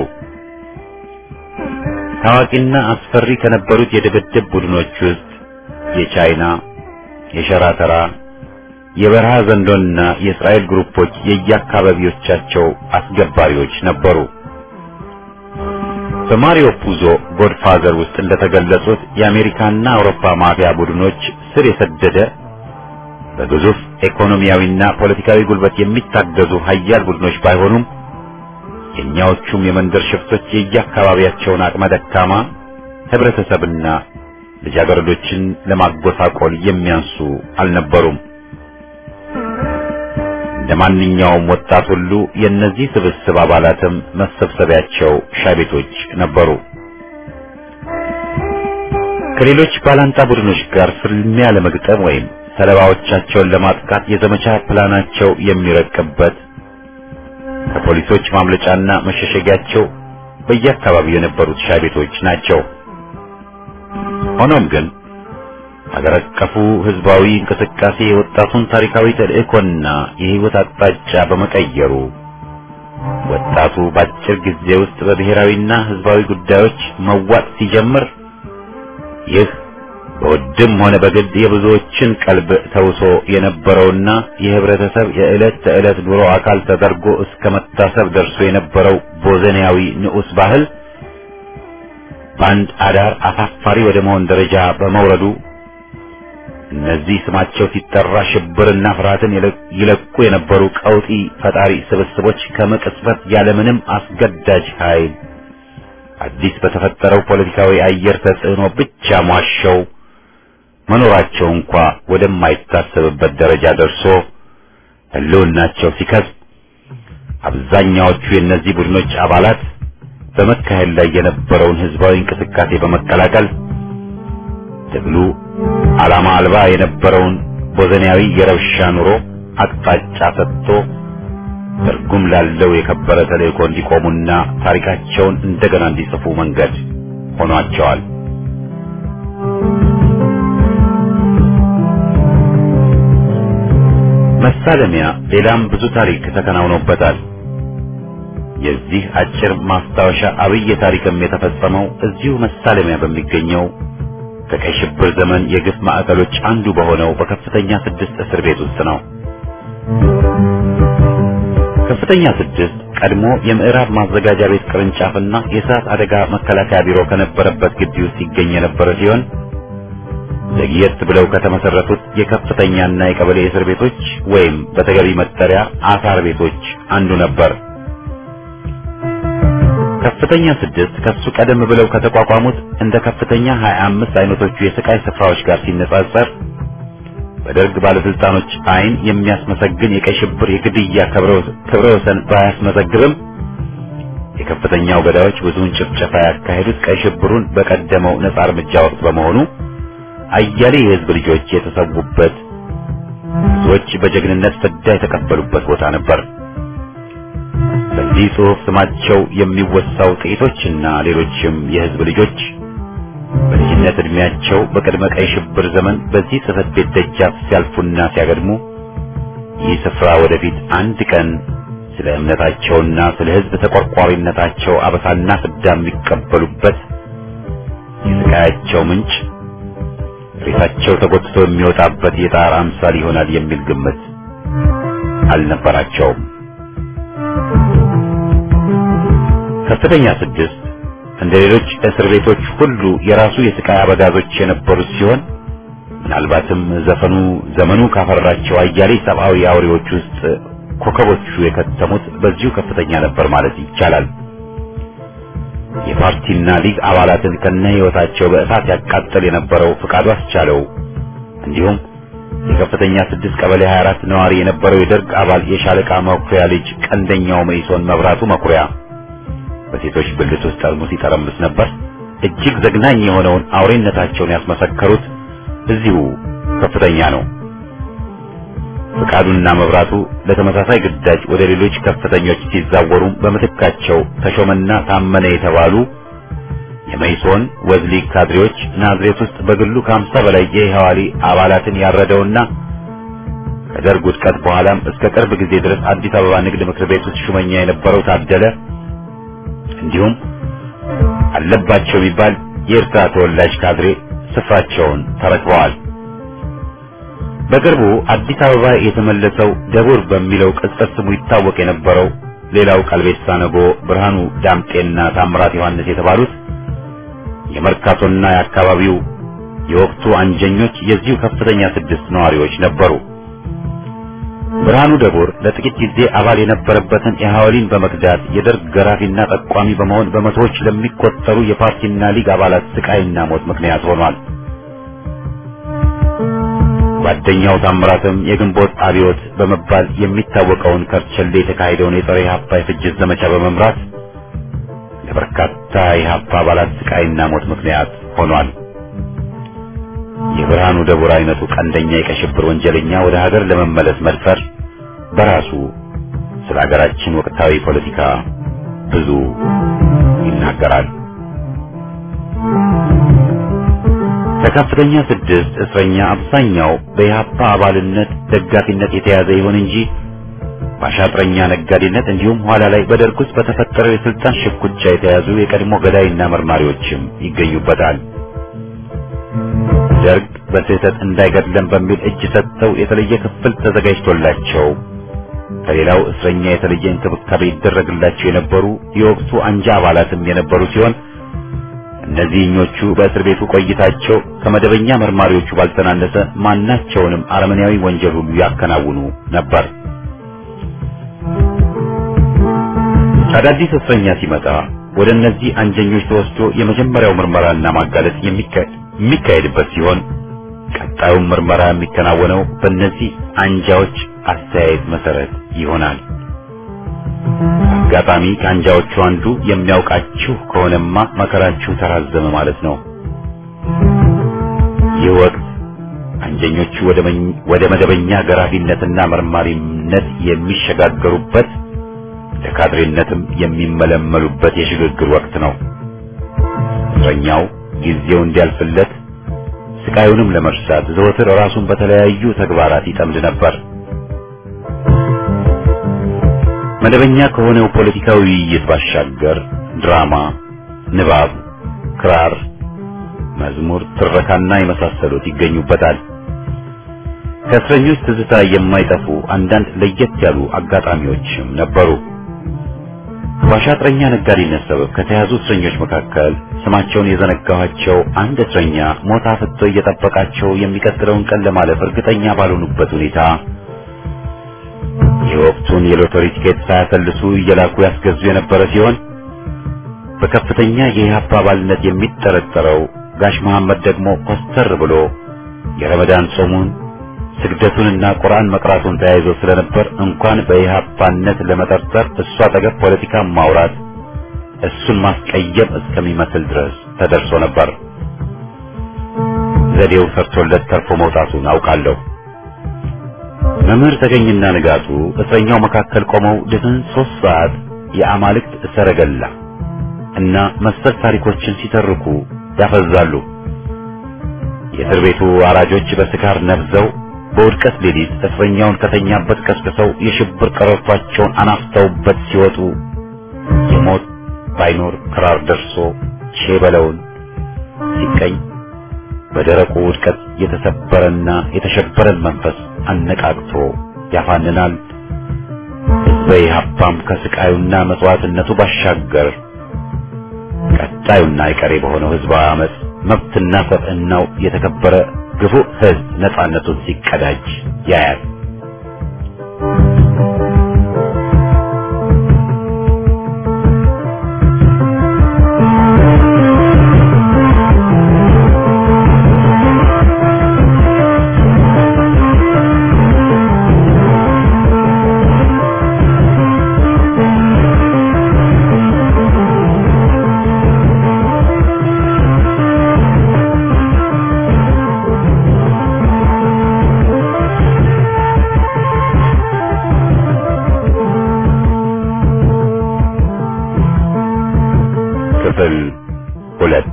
ታዋቂና አስፈሪ ከነበሩት የድብድብ ቡድኖች ውስጥ የቻይና፣ የሸራተራ፣ የበረሃ ዘንዶና የእስራኤል ግሩፖች የየአካባቢዎቻቸው አስገባሪዎች ነበሩ። በማሪዮ ፑዞ ጎድፋዘር ውስጥ እንደተገለጹት የአሜሪካና አውሮፓ ማፊያ ቡድኖች ስር የሰደደ በግዙፍ ኢኮኖሚያዊና ፖለቲካዊ ጉልበት የሚታገዙ ሀያል ቡድኖች ባይሆኑም የእኛዎቹም የመንደር ሽፍቶች የየአካባቢያቸውን አቅመ ደካማ ህብረተሰብና ልጃገረዶችን ለማጎሳቆል የሚያንሱ አልነበሩም። እንደ ማንኛውም ወጣት ሁሉ የእነዚህ ስብስብ አባላትም መሰብሰቢያቸው ሻይ ቤቶች ነበሩ። ከሌሎች ባላንጣ ቡድኖች ጋር ፍልሚያ ለመግጠም ወይም ሰለባዎቻቸውን ለማጥቃት የዘመቻ ፕላናቸው የሚረቅበት ከፖሊሶች ማምለጫና መሸሸጊያቸው በየአካባቢው የነበሩት ሻይ ቤቶች ናቸው። ሆኖም ግን ሀገር አቀፉ ህዝባዊ እንቅስቃሴ የወጣቱን ታሪካዊ ተልእኮና የህይወት አቅጣጫ በመቀየሩ ወጣቱ በአጭር ጊዜ ውስጥ በብሔራዊና ህዝባዊ ጉዳዮች መዋጥ ሲጀምር ይህ በውድም ሆነ በግድ የብዙዎችን ቀልብ ተውሶ የነበረውና የህብረተሰብ የዕለት ተዕለት ኑሮ አካል ተደርጎ እስከ መታሰብ ደርሶ የነበረው ቦዘኒያዊ ንዑስ ባህል በአንድ አዳር አሳፋሪ ወደ መሆን ደረጃ በመውረዱ እነዚህ ስማቸው ሲጠራ ሽብርና ፍርሃትን ይለቁ የነበሩ ቀውጢ ፈጣሪ ስብስቦች ከመቅጽበት ያለምንም አስገዳጅ ኃይል አዲስ በተፈጠረው ፖለቲካዊ አየር ተጽዕኖ ብቻ ሟሸው መኖራቸው እንኳ ወደማይታሰብበት ደረጃ ደርሶ ህልውናቸው ሲከስብ አብዛኛዎቹ የእነዚህ ቡድኖች አባላት በመካሄድ ላይ የነበረውን ህዝባዊ እንቅስቃሴ በመቀላቀል ትግሉ ዓላማ አልባ የነበረውን ቦዘኒያዊ የረብሻ ኑሮ አቅጣጫ ሰጥቶ ትርጉም ላለው የከበረ ተልእኮ እንዲቆሙና ታሪካቸውን እንደገና እንዲጽፉ መንገድ ሆኗቸዋል። መሳለሚያ ሌላም ብዙ ታሪክ ተከናውኖበታል። የዚህ አጭር ማስታወሻ አብይ ታሪክም የተፈጸመው እዚሁ መሳለሚያ በሚገኘው ከቀይ ሽብር ዘመን የግፍ ማዕከሎች አንዱ በሆነው በከፍተኛ ስድስት እስር ቤት ውስጥ ነው። ከፍተኛ ስድስት ቀድሞ የምዕራብ ማዘጋጃ ቤት ቅርንጫፍና የእሳት አደጋ መከላከያ ቢሮ ከነበረበት ግቢ ውስጥ ይገኝ የነበረ ሲሆን ዘግየት ብለው ከተመሰረቱት የከፍተኛና የቀበሌ እስር ቤቶች ወይም በተገቢ መጠሪያ አሳር ቤቶች አንዱ ነበር። ከፍተኛ ስድስት ከሱ ቀደም ብለው ከተቋቋሙት እንደ ከፍተኛ 25 አይነቶቹ የስቃይ ስፍራዎች ጋር ሲነጻጸር በደርግ ባለስልጣኖች አይን የሚያስመሰግን የቀይ ሽብር የግድያ ክብረ ወሰን ባያስመዘግብም የከፍተኛው ገዳዮች ብዙውን ጭፍጨፋ ያካሄዱት ቀይ ሽብሩን በቀደመው ነጻ እርምጃ ወቅት በመሆኑ አያሌ የህዝብ ልጆች የተሰዉበት ብዙዎች በጀግንነት ፍዳ የተቀበሉበት ቦታ ነበር። በዚህ ጽሑፍ ስማቸው የሚወሳው ጥቂቶችና ሌሎችም የህዝብ ልጆች በልጅነት ዕድሜያቸው በቅድመ ቀይ ሽብር ዘመን በዚህ ጽሕፈት ቤት ደጃፍ ሲያልፉና ሲያገድሙ ይህ ስፍራ ወደፊት አንድ ቀን ስለ እምነታቸውና ስለ ህዝብ ተቆርቋሪነታቸው አበሳና ፍዳ የሚቀበሉበት የስቃያቸው ምንጭ ሬሳቸው ተጎትቶ የሚወጣበት የጣር አምሳል ይሆናል የሚል ግምት አልነበራቸውም። ከፍተኛ ስድስት እንደ ሌሎች እስር ቤቶች ሁሉ የራሱ የስቃይ አበጋዞች የነበሩት ሲሆን ምናልባትም ዘፈኑ ዘመኑ ካፈራቸው አያሌ ሰብአዊ አውሬዎች ውስጥ ኮከቦቹ የከተሙት በዚሁ ከፍተኛ ነበር ማለት ይቻላል። የፓርቲና ሊግ አባላትን ከነ ህይወታቸው በእሳት ያቃጥል የነበረው ፍቃዱ አስቻለው እንዲሁም የከፍተኛ ስድስት ቀበሌ 24 ነዋሪ የነበረው የደርግ አባል የሻለቃ መኩሪያ ልጅ ቀንደኛው መይሶን መብራቱ መኩሪያ በሴቶች ብልት ውስጥ ጠርሙስ ይጠረምስ ነበር። እጅግ ዘግናኝ የሆነውን አውሬነታቸውን ያስመሰከሩት እዚሁ ከፍተኛ ነው። ፍቃዱና መብራቱ ለተመሳሳይ ግዳጅ ወደ ሌሎች ከፍተኞች ሲዛወሩም በምትካቸው ተሾመና ታመነ የተባሉ የመይሶን ወዝሊግ ካድሬዎች ናዝሬት ውስጥ በግሉ ከሀምሳ በላይ የኢህዋሪ አባላትን ያረደውና ከደርግ ውድቀት በኋላም እስከ ቅርብ ጊዜ ድረስ አዲስ አበባ ንግድ ምክር ቤት ውስጥ ሹመኛ የነበረው ታደለ እንዲሁም አለባቸው የሚባል የኤርትራ ተወላጅ ካድሬ ስፍራቸውን ተረክበዋል። በቅርቡ አዲስ አበባ የተመለሰው ደቡር በሚለው ቅጽል ስሙ ይታወቅ የነበረው ሌላው ቀልቤሳ ነጎ፣ ብርሃኑ ዳምጤና ታምራት ዮሐንስ የተባሉት የመርካቶና የአካባቢው የወቅቱ አንጀኞች የዚሁ ከፍተኛ ስድስት ነዋሪዎች ነበሩ። ብርሃኑ ደቡር ለጥቂት ጊዜ አባል የነበረበትን የሐዋሊን በመክዳት የደርግ ገራፊና ጠቋሚ በመሆን በመቶዎች ለሚቆጠሩ የፓርቲና ሊግ አባላት ስቃይና ሞት ምክንያት ሆኗል። ጓደኛው ታምራትም የግንቦት አብዮት በመባል የሚታወቀውን ከርቸሌ የተካሄደውን የጸረ ኢህአፓ የፍጅት ዘመቻ በመምራት ለበርካታ የኢህአፓ አባላት ስቃይና ሞት ምክንያት ሆኗል። የብርሃኑ ደቡር አይነቱ ቀንደኛ የቀይ ሽብር ወንጀለኛ ወደ ሀገር ለመመለስ መድፈር በራሱ ስለ ሀገራችን ወቅታዊ ፖለቲካ ብዙ ይናገራል። ከከፍተኛ ስድስት እስረኛ አብዛኛው በኢህአፓ አባልነት ደጋፊነት የተያዘ ይሁን እንጂ በአሻጥረኛ ነጋዴነት እንዲሁም ኋላ ላይ በደርግ ውስጥ በተፈጠረው የስልጣን ሽኩቻ የተያዙ የቀድሞ ገዳይና መርማሪዎችም ይገኙበታል። ደርግ በስህተት እንዳይገድለን በሚል እጅ ሰጥተው የተለየ ክፍል ተዘጋጅቶላቸው ከሌላው እስረኛ የተለየ እንክብካቤ ይደረግላቸው የነበሩ የወቅቱ አንጃ አባላትም የነበሩ ሲሆን እነዚህኞቹ በእስር ቤቱ ቆይታቸው ከመደበኛ መርማሪዎቹ ባልተናነሰ ማናቸውንም አረመኔያዊ ወንጀል ሁሉ ያከናውኑ ነበር። አዳዲስ እስረኛ ሲመጣ ወደ እነዚህ አንጀኞች ተወስዶ የመጀመሪያው ምርመራና ማጋለጥ የሚካሄድበት ሲሆን ቀጣዩም ምርመራ የሚከናወነው በእነዚህ አንጃዎች አስተያየት መሰረት ይሆናል። አጋጣሚ ከአንጃዎቹ አንዱ የሚያውቃችሁ ከሆነማ መከራችሁ ተራዘመ ማለት ነው። ይህ ወቅት አንጀኞቹ ወደ መደበኛ ገራፊነትና መርማሪነት የሚሸጋገሩበት ለካድሬነትም የሚመለመሉበት የሽግግር ወቅት ነው። እስረኛው ጊዜው እንዲያልፍለት ስቃዩንም ለመርሳት ዘወትር ራሱን በተለያዩ ተግባራት ይጠምድ ነበር። መደበኛ ከሆነው ፖለቲካዊ ውይይት ባሻገር ድራማ፣ ንባብ፣ ክራር፣ መዝሙር፣ ትረካና የመሳሰሉት ይገኙበታል። ከእስረኞች ትዝታ የማይጠፉ አንዳንድ ለየት ያሉ አጋጣሚዎችም ነበሩ። በአሻጥረኛ ነጋዴነት ሰበብ ከተያዙ እስረኞች መካከል ስማቸውን የዘነጋኋቸው አንድ እስረኛ ሞት አፍጥቶ እየጠበቃቸው የሚቀጥለውን ቀን ለማለፍ እርግጠኛ ባልሆኑበት ሁኔታ የወቅቱን የሎተሪ ቲኬት ሳያሰልሱ እየላኩ ያስገዙ የነበረ ሲሆን በከፍተኛ የኢህአፓ አባልነት የሚጠረጠረው ጋሽ መሐመድ ደግሞ ኮስተር ብሎ የረመዳን ጾሙን ስግደቱንና ቁርአን መቅራቱን ተያይዞ ስለነበር እንኳን በኢህአፓነት ለመጠርጠር እሱ አጠገብ ፖለቲካ ማውራት እሱን ማስቀየም እስከሚመስል ድረስ ተደርሶ ነበር። ዘዴው ሰርቶለት ተርፎ መውጣቱን አውቃለሁ። መምህር ተገኝና ንጋቱ እስረኛው መካከል ቆመው ድፍን ሶስት ሰዓት የአማልክት ሰረገላ እና መሰል ታሪኮችን ሲተርኩ ያፈዛሉ። የእስር ቤቱ አራጆች በስካር ነብዘው በውድቀት ሌሊት እስረኛውን ከተኛበት ቀስቅሰው የሽብር ቀረርቷቸውን አናፍተውበት ሲወጡ የሞት ባይኖር ክራር ደርሶ ሼበለውን ሲቀኝ በደረቁ ውድቀት የተሰበረና የተሸበረን መንፈስ አነቃቅቶ ያፋንናል። ሕዝበ ኢህአፓም ከስቃዩና መስዋዕትነቱ ባሻገር ቀጣዩና አይቀሬ በሆነው ሕዝባዊ አመፅ መብትና ሰብዕናው የተከበረ ግፉ ሕዝብ ነጻነቱን ሲቀዳጅ ያያል። ክፍል ሁለት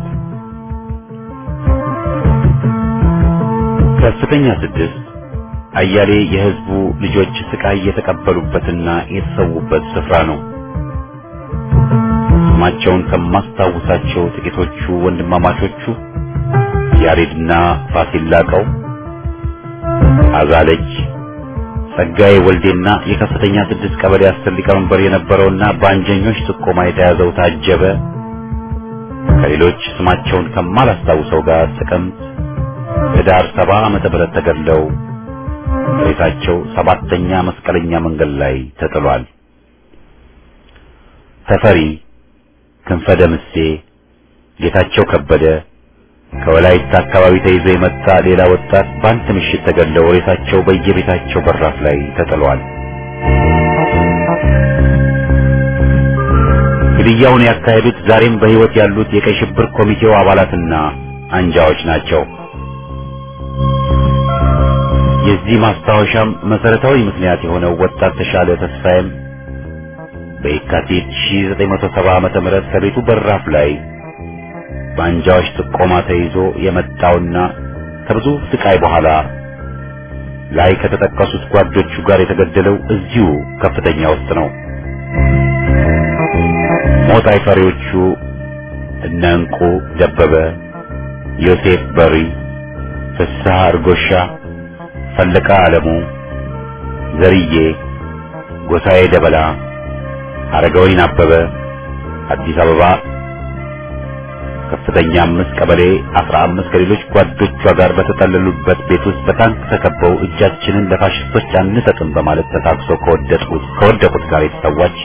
ከፍተኛ ስድስት አያሌ የህዝቡ ልጆች ስቃይ የተቀበሉበትና የተሰዉበት ስፍራ ነው። ስማቸውን ከማስታውሳቸው ጥቂቶቹ ወንድማማቾቹ ያሬድና ፋሲል ላቀው፣ አዛለች ጸጋዬ ወልዴና የከፍተኛ ስድስት ቀበሌ አስር ሊቀመንበር የነበረውና በአንጀኞች ጥቆማ የተያዘው ታጀበ ከሌሎች ስማቸውን ከማላስታውሰው ጋር ጥቅምት ህዳር ሰባ ዓመተ ምህረት ተገድለው ሬሳቸው ሰባተኛ መስቀለኛ መንገድ ላይ ተጥሏል። ተፈሪ ክንፈ ደምሴ፣ ጌታቸው ከበደ ከወላይታ አካባቢ ተይዞ የመጣ ሌላ ወጣት በአንድ ምሽት ተገድለው ሬሳቸው በየቤታቸው በራፍ ላይ ተጥሏል። ግድያውን ያካሄዱት ዛሬም በሕይወት ያሉት የቀይ ሽብር ኮሚቴው አባላትና አንጃዎች ናቸው። የዚህ ማስታወሻም መሰረታዊ ምክንያት የሆነው ወጣት ተሻለ ተስፋዬም በየካቲት 1970 ዓመተ ምህረት ከቤቱ በራፍ ላይ በአንጃዎች ጥቆማ ተይዞ የመጣውና ከብዙ ስቃይ በኋላ ላይ ከተጠቀሱት ጓዶቹ ጋር የተገደለው እዚሁ ከፍተኛ ውስጥ ነው። ሞት አይፈሪዎቹ እነ እንቁ ደበበ፣ ዮሴፍ በሪ፣ ፍስሐ እርጎሻ፣ ፈለቃ አለሙ፣ ዘርዬ ጎሳዬ ደበላ፣ አረጋዊን አበበ አዲስ አበባ ከፍተኛ አምስት ቀበሌ አስራ አምስት ከሌሎች ጓዶቿ ጋር በተጠለሉበት ቤት ውስጥ በታንክ ተከበው እጃችንን ለፋሽስቶች አንሰጥም በማለት ተታክሰው ከወደቁት ከወደቁት ጋር የተሰዋች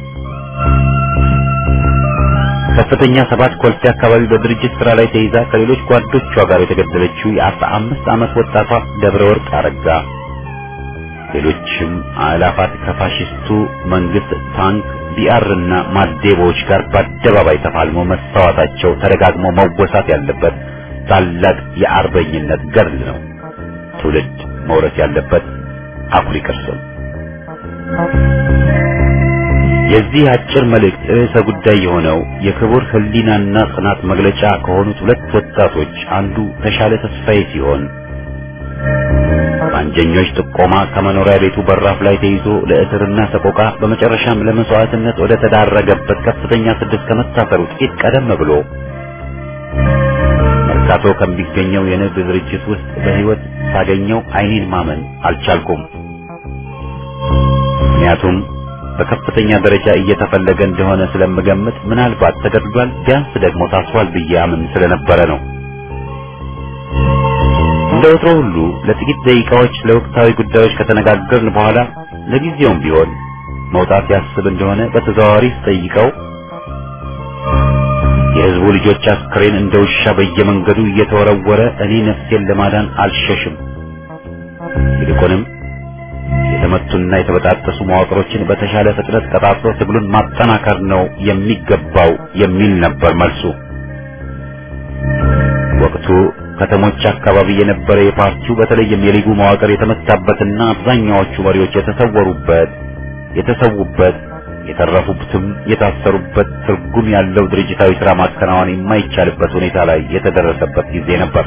ከፍተኛ ሰባት ኮልፌ አካባቢ በድርጅት ስራ ላይ ተይዛ ከሌሎች ጓዶቿ ጋር የተገደለችው የአስራ አምስት ዓመት ወጣቷ ደብረ ወርቅ አረጋ ሌሎችም አላፋት ከፋሽስቱ መንግስት ታንክ ቢአር እና ማዴቦዎች ጋር በአደባባይ ተፋልሞ መሰዋታቸው ተደጋግሞ መወሳት ያለበት ታላቅ የአርበኝነት ገድል ነው። ትውልድ መውረስ ያለበት አኩሪ ቅርስ ነው። የዚህ አጭር መልእክት ርዕሰ ጉዳይ የሆነው የክቡር ሕሊናና ጽናት መግለጫ ከሆኑት ሁለት ወጣቶች አንዱ ተሻለ ተስፋዬ ሲሆን በአንጀኞች ጥቆማ ከመኖሪያ ቤቱ በራፍ ላይ ተይዞ ለእስርና ሰቆቃ በመጨረሻም ለመስዋዕትነት ወደ ተዳረገበት ከፍተኛ ስድስት ከመታሰሩ ጥቂት ቀደም ብሎ መርካቶ ከሚገኘው የንግድ ድርጅት ውስጥ በሕይወት ሳገኘው ዓይኔን ማመን አልቻልኩም። ምክንያቱም በከፍተኛ ደረጃ እየተፈለገ እንደሆነ ስለምገምት ምናልባት ተገድሏል፣ ቢያንስ ደግሞ ታስሯል ብዬ አምን ስለነበረ ነው። እንደ ወትሮ ሁሉ ለጥቂት ደቂቃዎች ለወቅታዊ ጉዳዮች ከተነጋገርን በኋላ ለጊዜውም ቢሆን መውጣት ያስብ እንደሆነ በተዘዋዋሪ ስጠይቀው የሕዝቡ ልጆች አስክሬን እንደ ውሻ በየመንገዱ እየተወረወረ እኔ ነፍሴን ለማዳን አልሸሽም፣ ይልቁንም የተመቱና የተበጣጠሱ መዋቅሮችን በተሻለ ፍጥነት ቀጣጥሎ ትግሉን ማጠናከር ነው የሚገባው የሚል ነበር መልሱ። ወቅቱ ከተሞች አካባቢ የነበረ የፓርቲው በተለይም የሊጉ መዋቅር የተመታበትና አብዛኛዎቹ መሪዎች የተሰወሩበት የተሰዉበት የተረፉበትም የታሰሩበት ትርጉም ያለው ድርጅታዊ ሥራ ማከናወን የማይቻልበት ሁኔታ ላይ የተደረሰበት ጊዜ ነበር።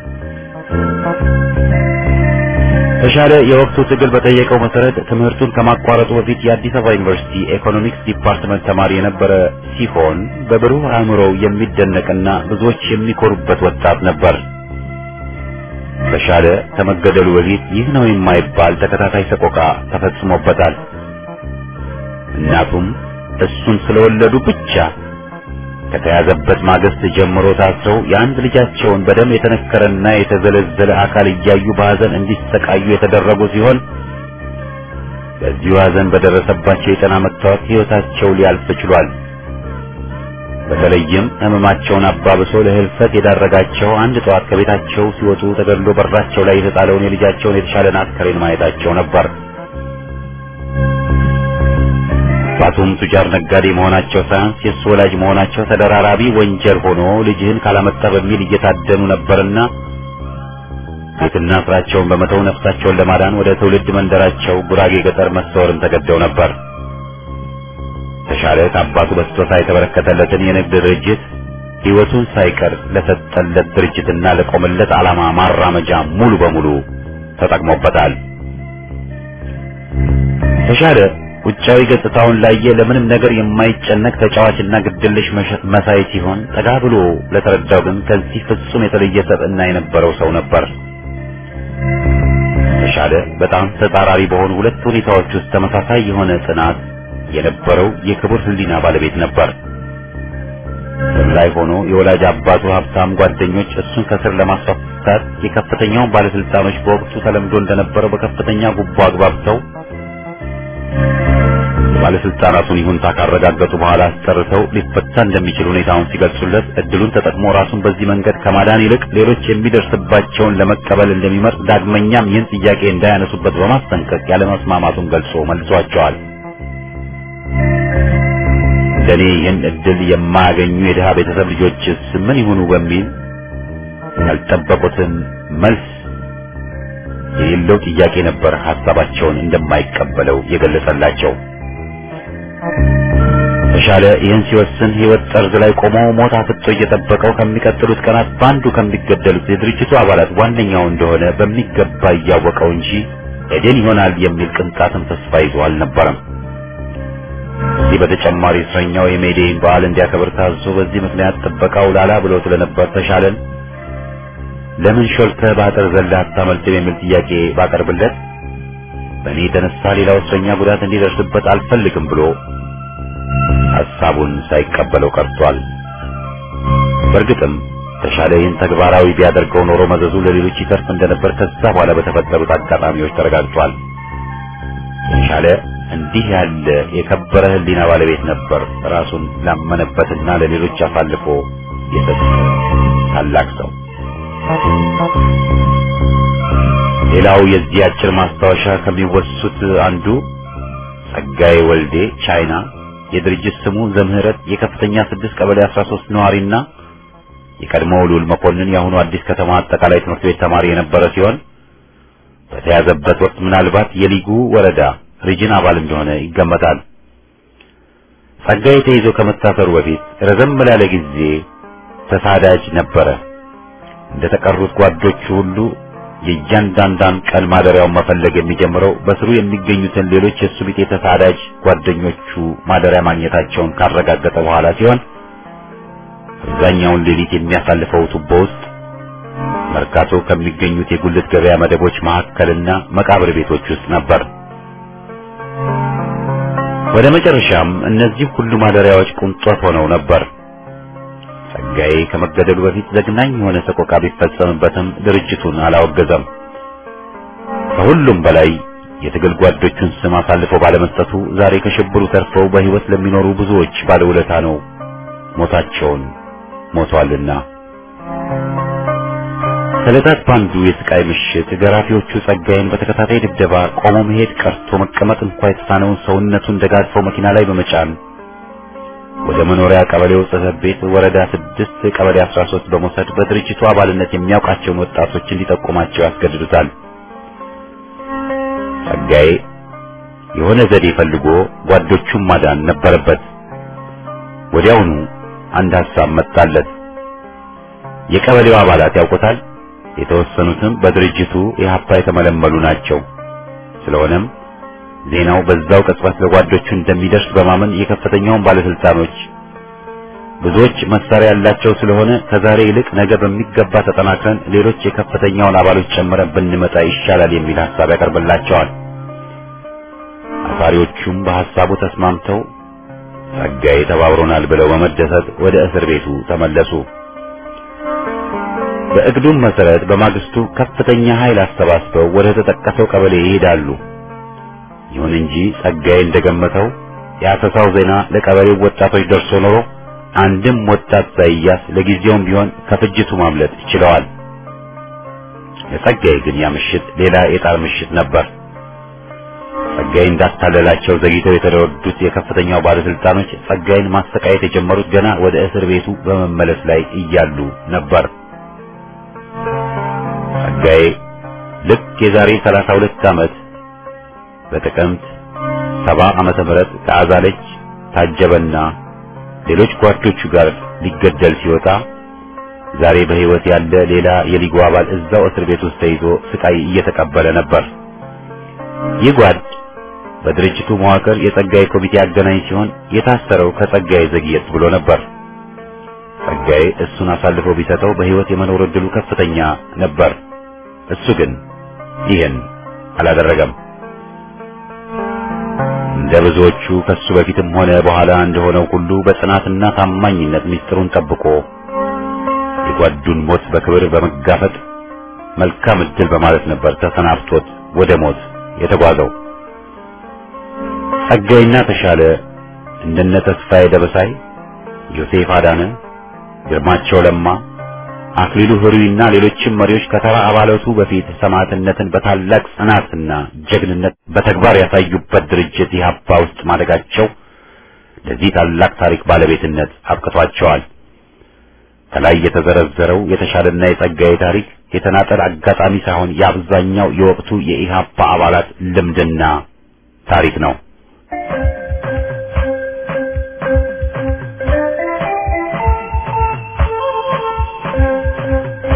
ተሻለ የወቅቱ ትግል በጠየቀው መሰረት ትምህርቱን ከማቋረጡ በፊት የአዲስ አበባ ዩኒቨርሲቲ ኢኮኖሚክስ ዲፓርትመንት ተማሪ የነበረ ሲሆን በብሩህ አእምሮው የሚደነቅና ብዙዎች የሚኮሩበት ወጣት ነበር። ተሻለ ከመገደሉ በፊት ይህ ነው የማይባል ተከታታይ ሰቆቃ ተፈጽሞበታል። እናቱም እሱን ስለወለዱ ብቻ ከተያዘበት ማግስት ጀምሮ ታስረው የአንድ ልጃቸውን በደም የተነከረና የተዘለዘለ አካል እያዩ በሐዘን እንዲሰቃዩ የተደረጉ ሲሆን በዚሁ ሐዘን በደረሰባቸው የጤና መታወክ ሕይወታቸው ሊያልፍ ችሏል። በተለይም ሕመማቸውን አባብሶ ለህልፈት የዳረጋቸው አንድ ጠዋት ከቤታቸው ሲወጡ ተገድሎ በራቸው ላይ የተጣለውን የልጃቸውን የተሻለን አስከሬን ማየታቸው ነበር። አባቱም ቱጃር ነጋዴ መሆናቸው ሳያንስ የእሱ ወላጅ መሆናቸው ተደራራቢ ወንጀል ሆኖ ልጅህን ካላመጣ በሚል እየታደኑ ነበርና ቤትና ስራቸውን በመተው ነፍሳቸውን ለማዳን ወደ ትውልድ መንደራቸው ጉራጌ ገጠር መሰወርን ተገደው ነበር። ተሻለ ከአባቱ በስጦታ የተበረከተለትን የንግድ ድርጅት ሕይወቱን ሳይቀር ለሰጠለት ድርጅትና ለቆመለት ዓላማ ማራመጃ ሙሉ በሙሉ ተጠቅሞበታል። ተሻለ ውጫዊ ገጽታውን ላየ ለምንም ነገር የማይጨነቅ ተጫዋችና ግድልሽ መሳይ ሲሆን ጠጋ ብሎ ለተረዳው ግን ከዚህ ፍጹም የተለየ ሰብዕና የነበረው ሰው ነበር። ተሻለ በጣም ተጻራሪ በሆኑ ሁለት ሁኔታዎች ውስጥ ተመሳሳይ የሆነ ጽናት የነበረው የክቡር ሕሊና ባለቤት ነበር። ስር ላይ ሆኖ የወላጅ አባቱ ሀብታም ጓደኞች እሱን ከስር ለማስፈታት የከፍተኛውን ባለስልጣኖች በወቅቱ ተለምዶ እንደነበረው በከፍተኛ ጉቦ አግባብተው ባለስልጣናቱን ይሁንታ ካረጋገጡ በኋላ አስጠርተው ሊፈታ እንደሚችል ሁኔታውን ሲገልጹለት እድሉን ተጠቅሞ ራሱን በዚህ መንገድ ከማዳን ይልቅ ሌሎች የሚደርስባቸውን ለመቀበል እንደሚመርጥ ዳግመኛም ይህን ጥያቄ እንዳያነሱበት በማስጠንቀቅ ያለመስማማቱን ገልጾ መልሷቸዋል። እንደኔ ይህን እድል የማያገኙ የድሃ ቤተሰብ ልጆችስ ምን ይሁኑ በሚል ያልጠበቁትን መልስ የሌለው ጥያቄ ነበር ሐሳባቸውን እንደማይቀበለው የገለጸላቸው። ተሻለ ይህን ሲወስን ህይወት ጠርዝ ላይ ቆሞ ሞት አፍጦ እየጠበቀው ከሚቀጥሉት ቀናት በአንዱ ከሚገደሉት የድርጅቱ አባላት ዋነኛው እንደሆነ በሚገባ እያወቀው እንጂ ኤዴን ይሆናል የሚል ቅንጣትም ተስፋ ይዞ አልነበረም። ከዚህ በተጨማሪ እስረኛው የሜዴይን በዓል እንዲያከብር ታዞ በዚህ ምክንያት ጥበቃው ላላ ብሎ ስለነበር ተሻለን ለምን ሾልከህ በአጥር ዘለህ አታመልጥም የሚል ጥያቄ ባቀርብለት በእኔ የተነሳ ሌላው እስረኛ ጉዳት እንዲደርስበት አልፈልግም ብሎ ሐሳቡን ሳይቀበለው ቀርቷል። በእርግጥም ተሻለ ይህን ተግባራዊ ቢያደርገው ኖሮ መዘዙ ለሌሎች ይተርፍ እንደነበር ከዛ በኋላ በተፈጠሩት አጋጣሚዎች ተረጋግጧል። ተሻለ እንዲህ ያለ የከበረ ሕሊና ባለቤት ነበር። ራሱን ላመነበትና ለሌሎች አሳልፎ የሰጠ ታላቅ ሰው። ሌላው የዚህ አጭር ማስታወሻ ከሚወሱት አንዱ ጸጋዬ ወልዴ ቻይና የድርጅት ስሙ ዘምህረት የከፍተኛ ስድስት ቀበሌ 13 ነዋሪና የቀድሞው ልዑል መኮንን የአሁኑ አዲስ ከተማ አጠቃላይ ትምህርት ቤት ተማሪ የነበረ ሲሆን በተያዘበት ወቅት ምናልባት የሊጉ ወረዳ ሪጅን አባል እንደሆነ ይገመታል። ጸጋዬ ተይዞ ከመታሰሩ በፊት ረዘም ላለ ጊዜ ተሳዳጅ ነበረ። እንደተቀሩት ጓዶቹ ሁሉ የእያንዳንዳን ቀን ማደሪያውን መፈለግ የሚጀምረው በስሩ የሚገኙትን ሌሎች የእሱ ቢጤ ተሳዳጅ ጓደኞቹ ማደሪያ ማግኘታቸውን ካረጋገጠ በኋላ ሲሆን አብዛኛውን ሌሊት የሚያሳልፈው ቱቦ ውስጥ መርካቶ ከሚገኙት የጉልት ገበያ መደቦች መካከልና መቃብር ቤቶች ውስጥ ነበር። ወደ መጨረሻም እነዚህ ሁሉ ማደሪያዎች ቁንጦት ሆነው ነበር። ጸጋዬ ከመገደሉ በፊት ዘግናኝ የሆነ ሰቆቃ ቢፈጸምበትም ድርጅቱን አላወገዘም። ከሁሉም በላይ የትግል ጓዶቹን ስም አሳልፎ ባለመስጠቱ ዛሬ ከሽብሩ ተርፈው በሕይወት ለሚኖሩ ብዙዎች ባለውለታ ነው። ሞታቸውን ሞቷልና። ከዕለታት ባንዱ የስቃይ ምሽት ገራፊዎቹ ጸጋዬን በተከታታይ ድብደባ ቆሞ መሄድ ቀርቶ መቀመጥ እንኳ የተሳነውን ሰውነቱን ደጋግፈው መኪና ላይ በመጫን ወደ መኖሪያ ቀበሌው ጽሕፈት ቤት ወረዳ ስድስት ቀበሌ 13 በመውሰድ በድርጅቱ አባልነት የሚያውቃቸውን ወጣቶች እንዲጠቁማቸው ያስገድዱታል። ጸጋዬ የሆነ ዘዴ ፈልጎ ጓዶቹን ማዳን ነበረበት። ወዲያውኑ አንድ ሐሳብ መጣለት። የቀበሌው አባላት ያውቁታል። የተወሰኑትም በድርጅቱ የሀፓ የተመለመሉ ናቸው። ስለሆነም ዜናው በዛው ቅጽበት ለጓዶቹ እንደሚደርስ በማመን የከፍተኛውን ባለስልጣኖች ብዙዎች መሳሪያ ያላቸው ስለሆነ ከዛሬ ይልቅ ነገ በሚገባ ተጠናክረን ሌሎች የከፍተኛውን አባሎች ጨምረን ብንመጣ ይሻላል የሚል ሐሳብ ያቀርብላቸዋል። አሳሪዎቹም በሐሳቡ ተስማምተው ጸጋዬ ተባብሮናል ብለው በመደሰት ወደ እስር ቤቱ ተመለሱ። በእቅዱም መሰረት በማግስቱ ከፍተኛ ኃይል አሰባስበው ወደ ተጠቀሰው ቀበሌ ይሄዳሉ። ይሁን እንጂ ጸጋዬ እንደገመተው የአሰሳው ዜና ለቀበሌው ወጣቶች ደርሶ ኖሮ አንድም ወጣት ሳይያስ ለጊዜውም ቢሆን ከፍጅቱ ማምለጥ ችለዋል። ለጸጋዬ ግን ያ ምሽት ሌላ የጣር ምሽት ነበር። ጸጋዬ እንዳታለላቸው ዘግይተው የተረዱት የከፍተኛው ባለስልጣኖች ጸጋዬን ማሰቃየት የጀመሩት ገና ወደ እስር ቤቱ በመመለስ ላይ እያሉ ነበር። ጸጋዬ ልክ የዛሬ 32 ዓመት በጥቅምት ሰባ ዓመተ ምህረት ከአዛለች ታጀበና ሌሎች ጓዶቹ ጋር ሊገደል ሲወጣ ዛሬ በሕይወት ያለ ሌላ የሊጉ አባል እዛው እስር ቤት ውስጥ ተይዞ ስቃይ እየተቀበለ ነበር። ይህ ጓድ በድርጅቱ መዋቅር የጸጋዬ ኮሚቴ አገናኝ ሲሆን የታሰረው ከጸጋዬ ዘግየት ብሎ ነበር። ጸጋዬ እሱን አሳልፎ ቢሰጠው በሕይወት የመኖር ዕድሉ ከፍተኛ ነበር። እሱ ግን ይህን አላደረገም። እንደ ብዙዎቹ ከሱ በፊትም ሆነ በኋላ እንደሆነው ሁሉ በጽናትና ታማኝነት ምስጢሩን ጠብቆ የጓዱን ሞት በክብር በመጋፈጥ መልካም ዕድል በማለት ነበር ተሰናብቶት ወደ ሞት የተጓዘው። ጸጋይና ተሻለ እንደነ ተስፋዬ ደበሳይ፣ ዮሴፍ አዳነ፣ ግርማቸው ለማ፣ አክሊሉ ህሩይና ሌሎችም መሪዎች ከተራ አባላቱ በፊት ሰማዕትነትን በታላቅ ጽናትና ጀግንነት በተግባር ያሳዩበት ድርጅት ኢህአፓ ውስጥ ማደጋቸው ለዚህ ታላቅ ታሪክ ባለቤትነት አብቅቷቸዋል። ከላይ የተዘረዘረው የተሻለና የጸጋዬ ታሪክ የተናጠል አጋጣሚ ሳይሆን የአብዛኛው የወቅቱ የኢህአፓ አባላት ልምድና ታሪክ ነው።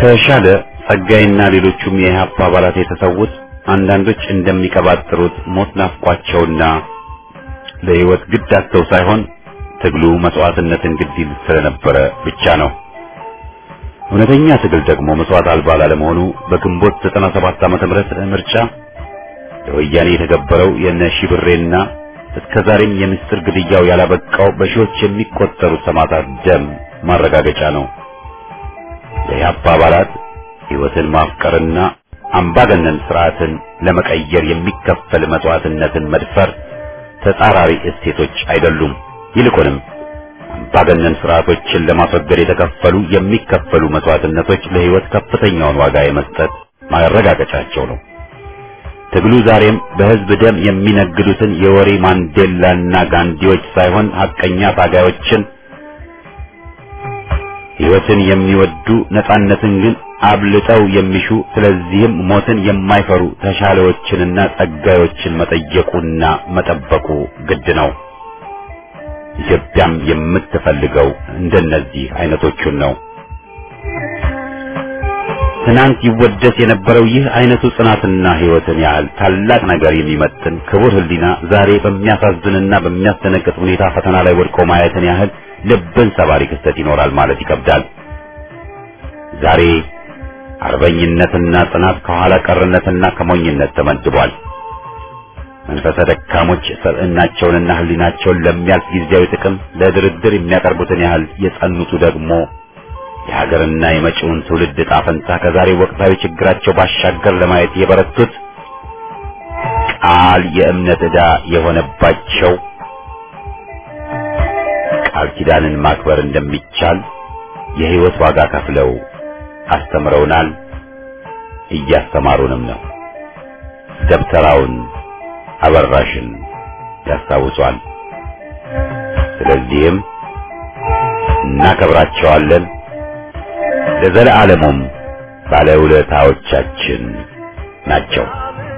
ተሻለ ጸጋይና ሌሎቹም የኢህአፓ አባላት የተሰዉት አንዳንዶች እንደሚቀባጥሩት ሞት ናፍቋቸውና ለህይወት ግድ አጥተው ሳይሆን ትግሉ መስዋዕትነትን ግድ ይል ስለነበረ ብቻ ነው። እውነተኛ ትግል ደግሞ መስዋዕት አልባ ላለመሆኑ በግንቦት 97 ዓመተ ምህረት ምርጫ ለወያኔ የተገበረው የነ ሺብሬና እስከ ዛሬም የምስጢር ግድያው ያላበቃው በሺዎች የሚቆጠሩ ሰማዕታት ደም ማረጋገጫ ነው። የኢህአፓ አባላት ህይወትን ማፍቀርና አምባገነን ስርዓትን ለመቀየር የሚከፈል መስዋዕትነትን መድፈር ተጻራሪ እሴቶች አይደሉም። ይልቁንም አምባገነን ስርዓቶችን ለማስወገድ የተከፈሉ የሚከፈሉ መስዋዕትነቶች ለህይወት ከፍተኛውን ዋጋ የመስጠት ማረጋገጫቸው ነው። ትግሉ ዛሬም በህዝብ ደም የሚነግዱትን የወሬ ማንዴላና ጋንዲዎች ሳይሆን ሐቀኛ ታጋዮችን ህይወትን የሚወዱ ነጻነትን ግን አብልጠው የሚሹ ስለዚህም ሞትን የማይፈሩ ተሻለዎችንና ጸጋዮችን መጠየቁና መጠበቁ ግድ ነው። ኢትዮጵያም የምትፈልገው እንደነዚህ አይነቶቹን ነው። ትናንት ይወደስ የነበረው ይህ አይነቱ ጽናትና ህይወትን ያህል ታላቅ ነገር የሚመጥን ክቡር ህሊና ዛሬ በሚያሳዝንና በሚያስደነግጥ ሁኔታ ፈተና ላይ ወድቆ ማየትን ያህል ልብን ሰባሪ ክስተት ይኖራል ማለት ይከብዳል። ዛሬ አርበኝነትና ጽናት ከኋላ ቀርነትና ከሞኝነት ተመድቧል። መንፈሰ ደካሞች ሰብዕናቸውንና ህሊናቸውን ለሚያልፍ ጊዜያዊ ጥቅም ለድርድር የሚያቀርቡትን ያህል የጸኑቱ ደግሞ የሀገርና የመጪውን ትውልድ ዕጣ ፈንታ ከዛሬ ወቅታዊ ችግራቸው ባሻገር ለማየት የበረቱት ቃል የእምነት ዕዳ የሆነባቸው ቃል ኪዳንን ማክበር እንደሚቻል የህይወት ዋጋ ከፍለው አስተምረውናል፣ እያስተማሩንም ነው። ደብተራውን አበራሽን ያስታውሷል። ስለዚህም እናከብራቸዋለን፣ ለዘለዓለሙም ባለውለታዎቻችን ናቸው።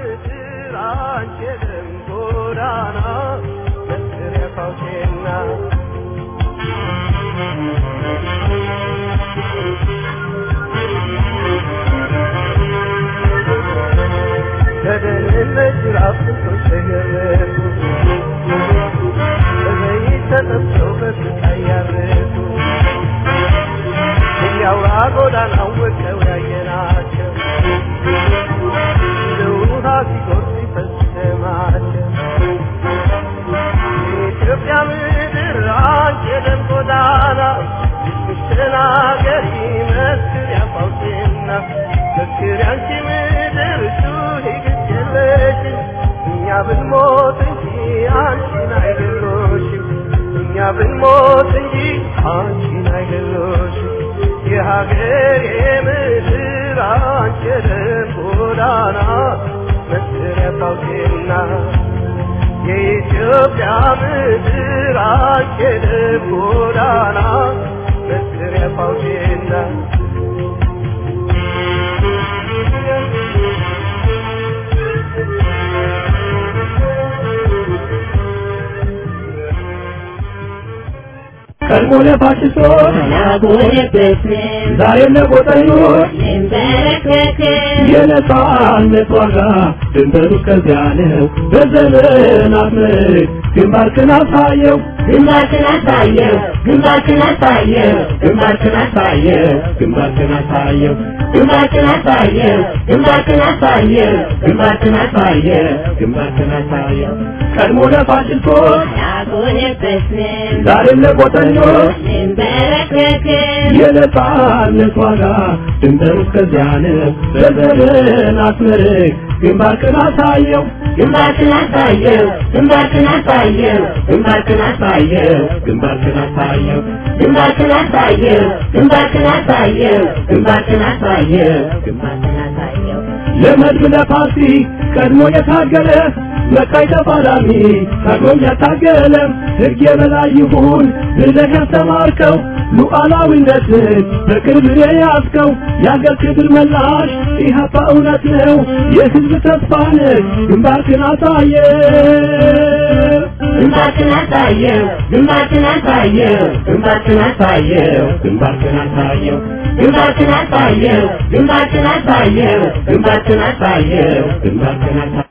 ብንሞት እንጂ አንቺን አይገሎሽም እኛ ብንሞት እንጂ አንቺን አይገሎሽም የሀገር የምድር አንቺ የደም ጎዳና መስሪያ ታውቂና የኢትዮጵያ ምድር አንቺ የደም ጎዳና መስሪያ ታውቂና
ቀድሞ ለፋሽስቶች ዛሬም ለቆጠኞች የነጻነት ዋጋ ድንበሩ ከዚያ ነው። በዘመናት ምርክ ግንባርክን አሳየው
ግንባርክን አሳየው ግንባርክን አሳየው
ግንባርክን አሳየው ግንባርክን አሳየው
ግንባርክን አሳየው ግንባርክን አሳየው
ግንባርክን አሳየው ግንባርክን አሳየው ቀድሞ ለፋሽስቶች
ያጎነበስን
ዛሬም ለቆጠኞች
እንበረከክን
የነጻነት ዋጋ ድንበሩ ከዚያ ነው። በዘመናት ምርክ ግንባርክን አሳየው
ግንባርክን አሳየው ግንባርክን አሳየው
ግንባርክን አሳየው ግንባርክን አሳየው
ግንባርክን አሳየው ግንባርክን አሳየው
ግንባርክን አሳየው
ግንባርክን አሳየው
ለመድብ ለፓርቲ ቀድሞ የታገለ መቃይ ተፋላሚ ታግሎም ያታገለ ሕግ የበላይ ይሁን ብለህ ያስተማርከው ሉዓላዊነትን በቅርብ የያዝከው የአገር ክብር መላሽ ኢህአፓ እውነት ነው የሕዝብ ተስፋ ነህ ግንባርክን አሳየ
ግንባርክን አሳየው ግንባርክን አሳየው ግንባርክን አሳየው ግንባርክን አሳየው ግንባርክን አሳየው ግንባርክን አሳየው ግንባርክን አሳየው ግንባርክን አሳየው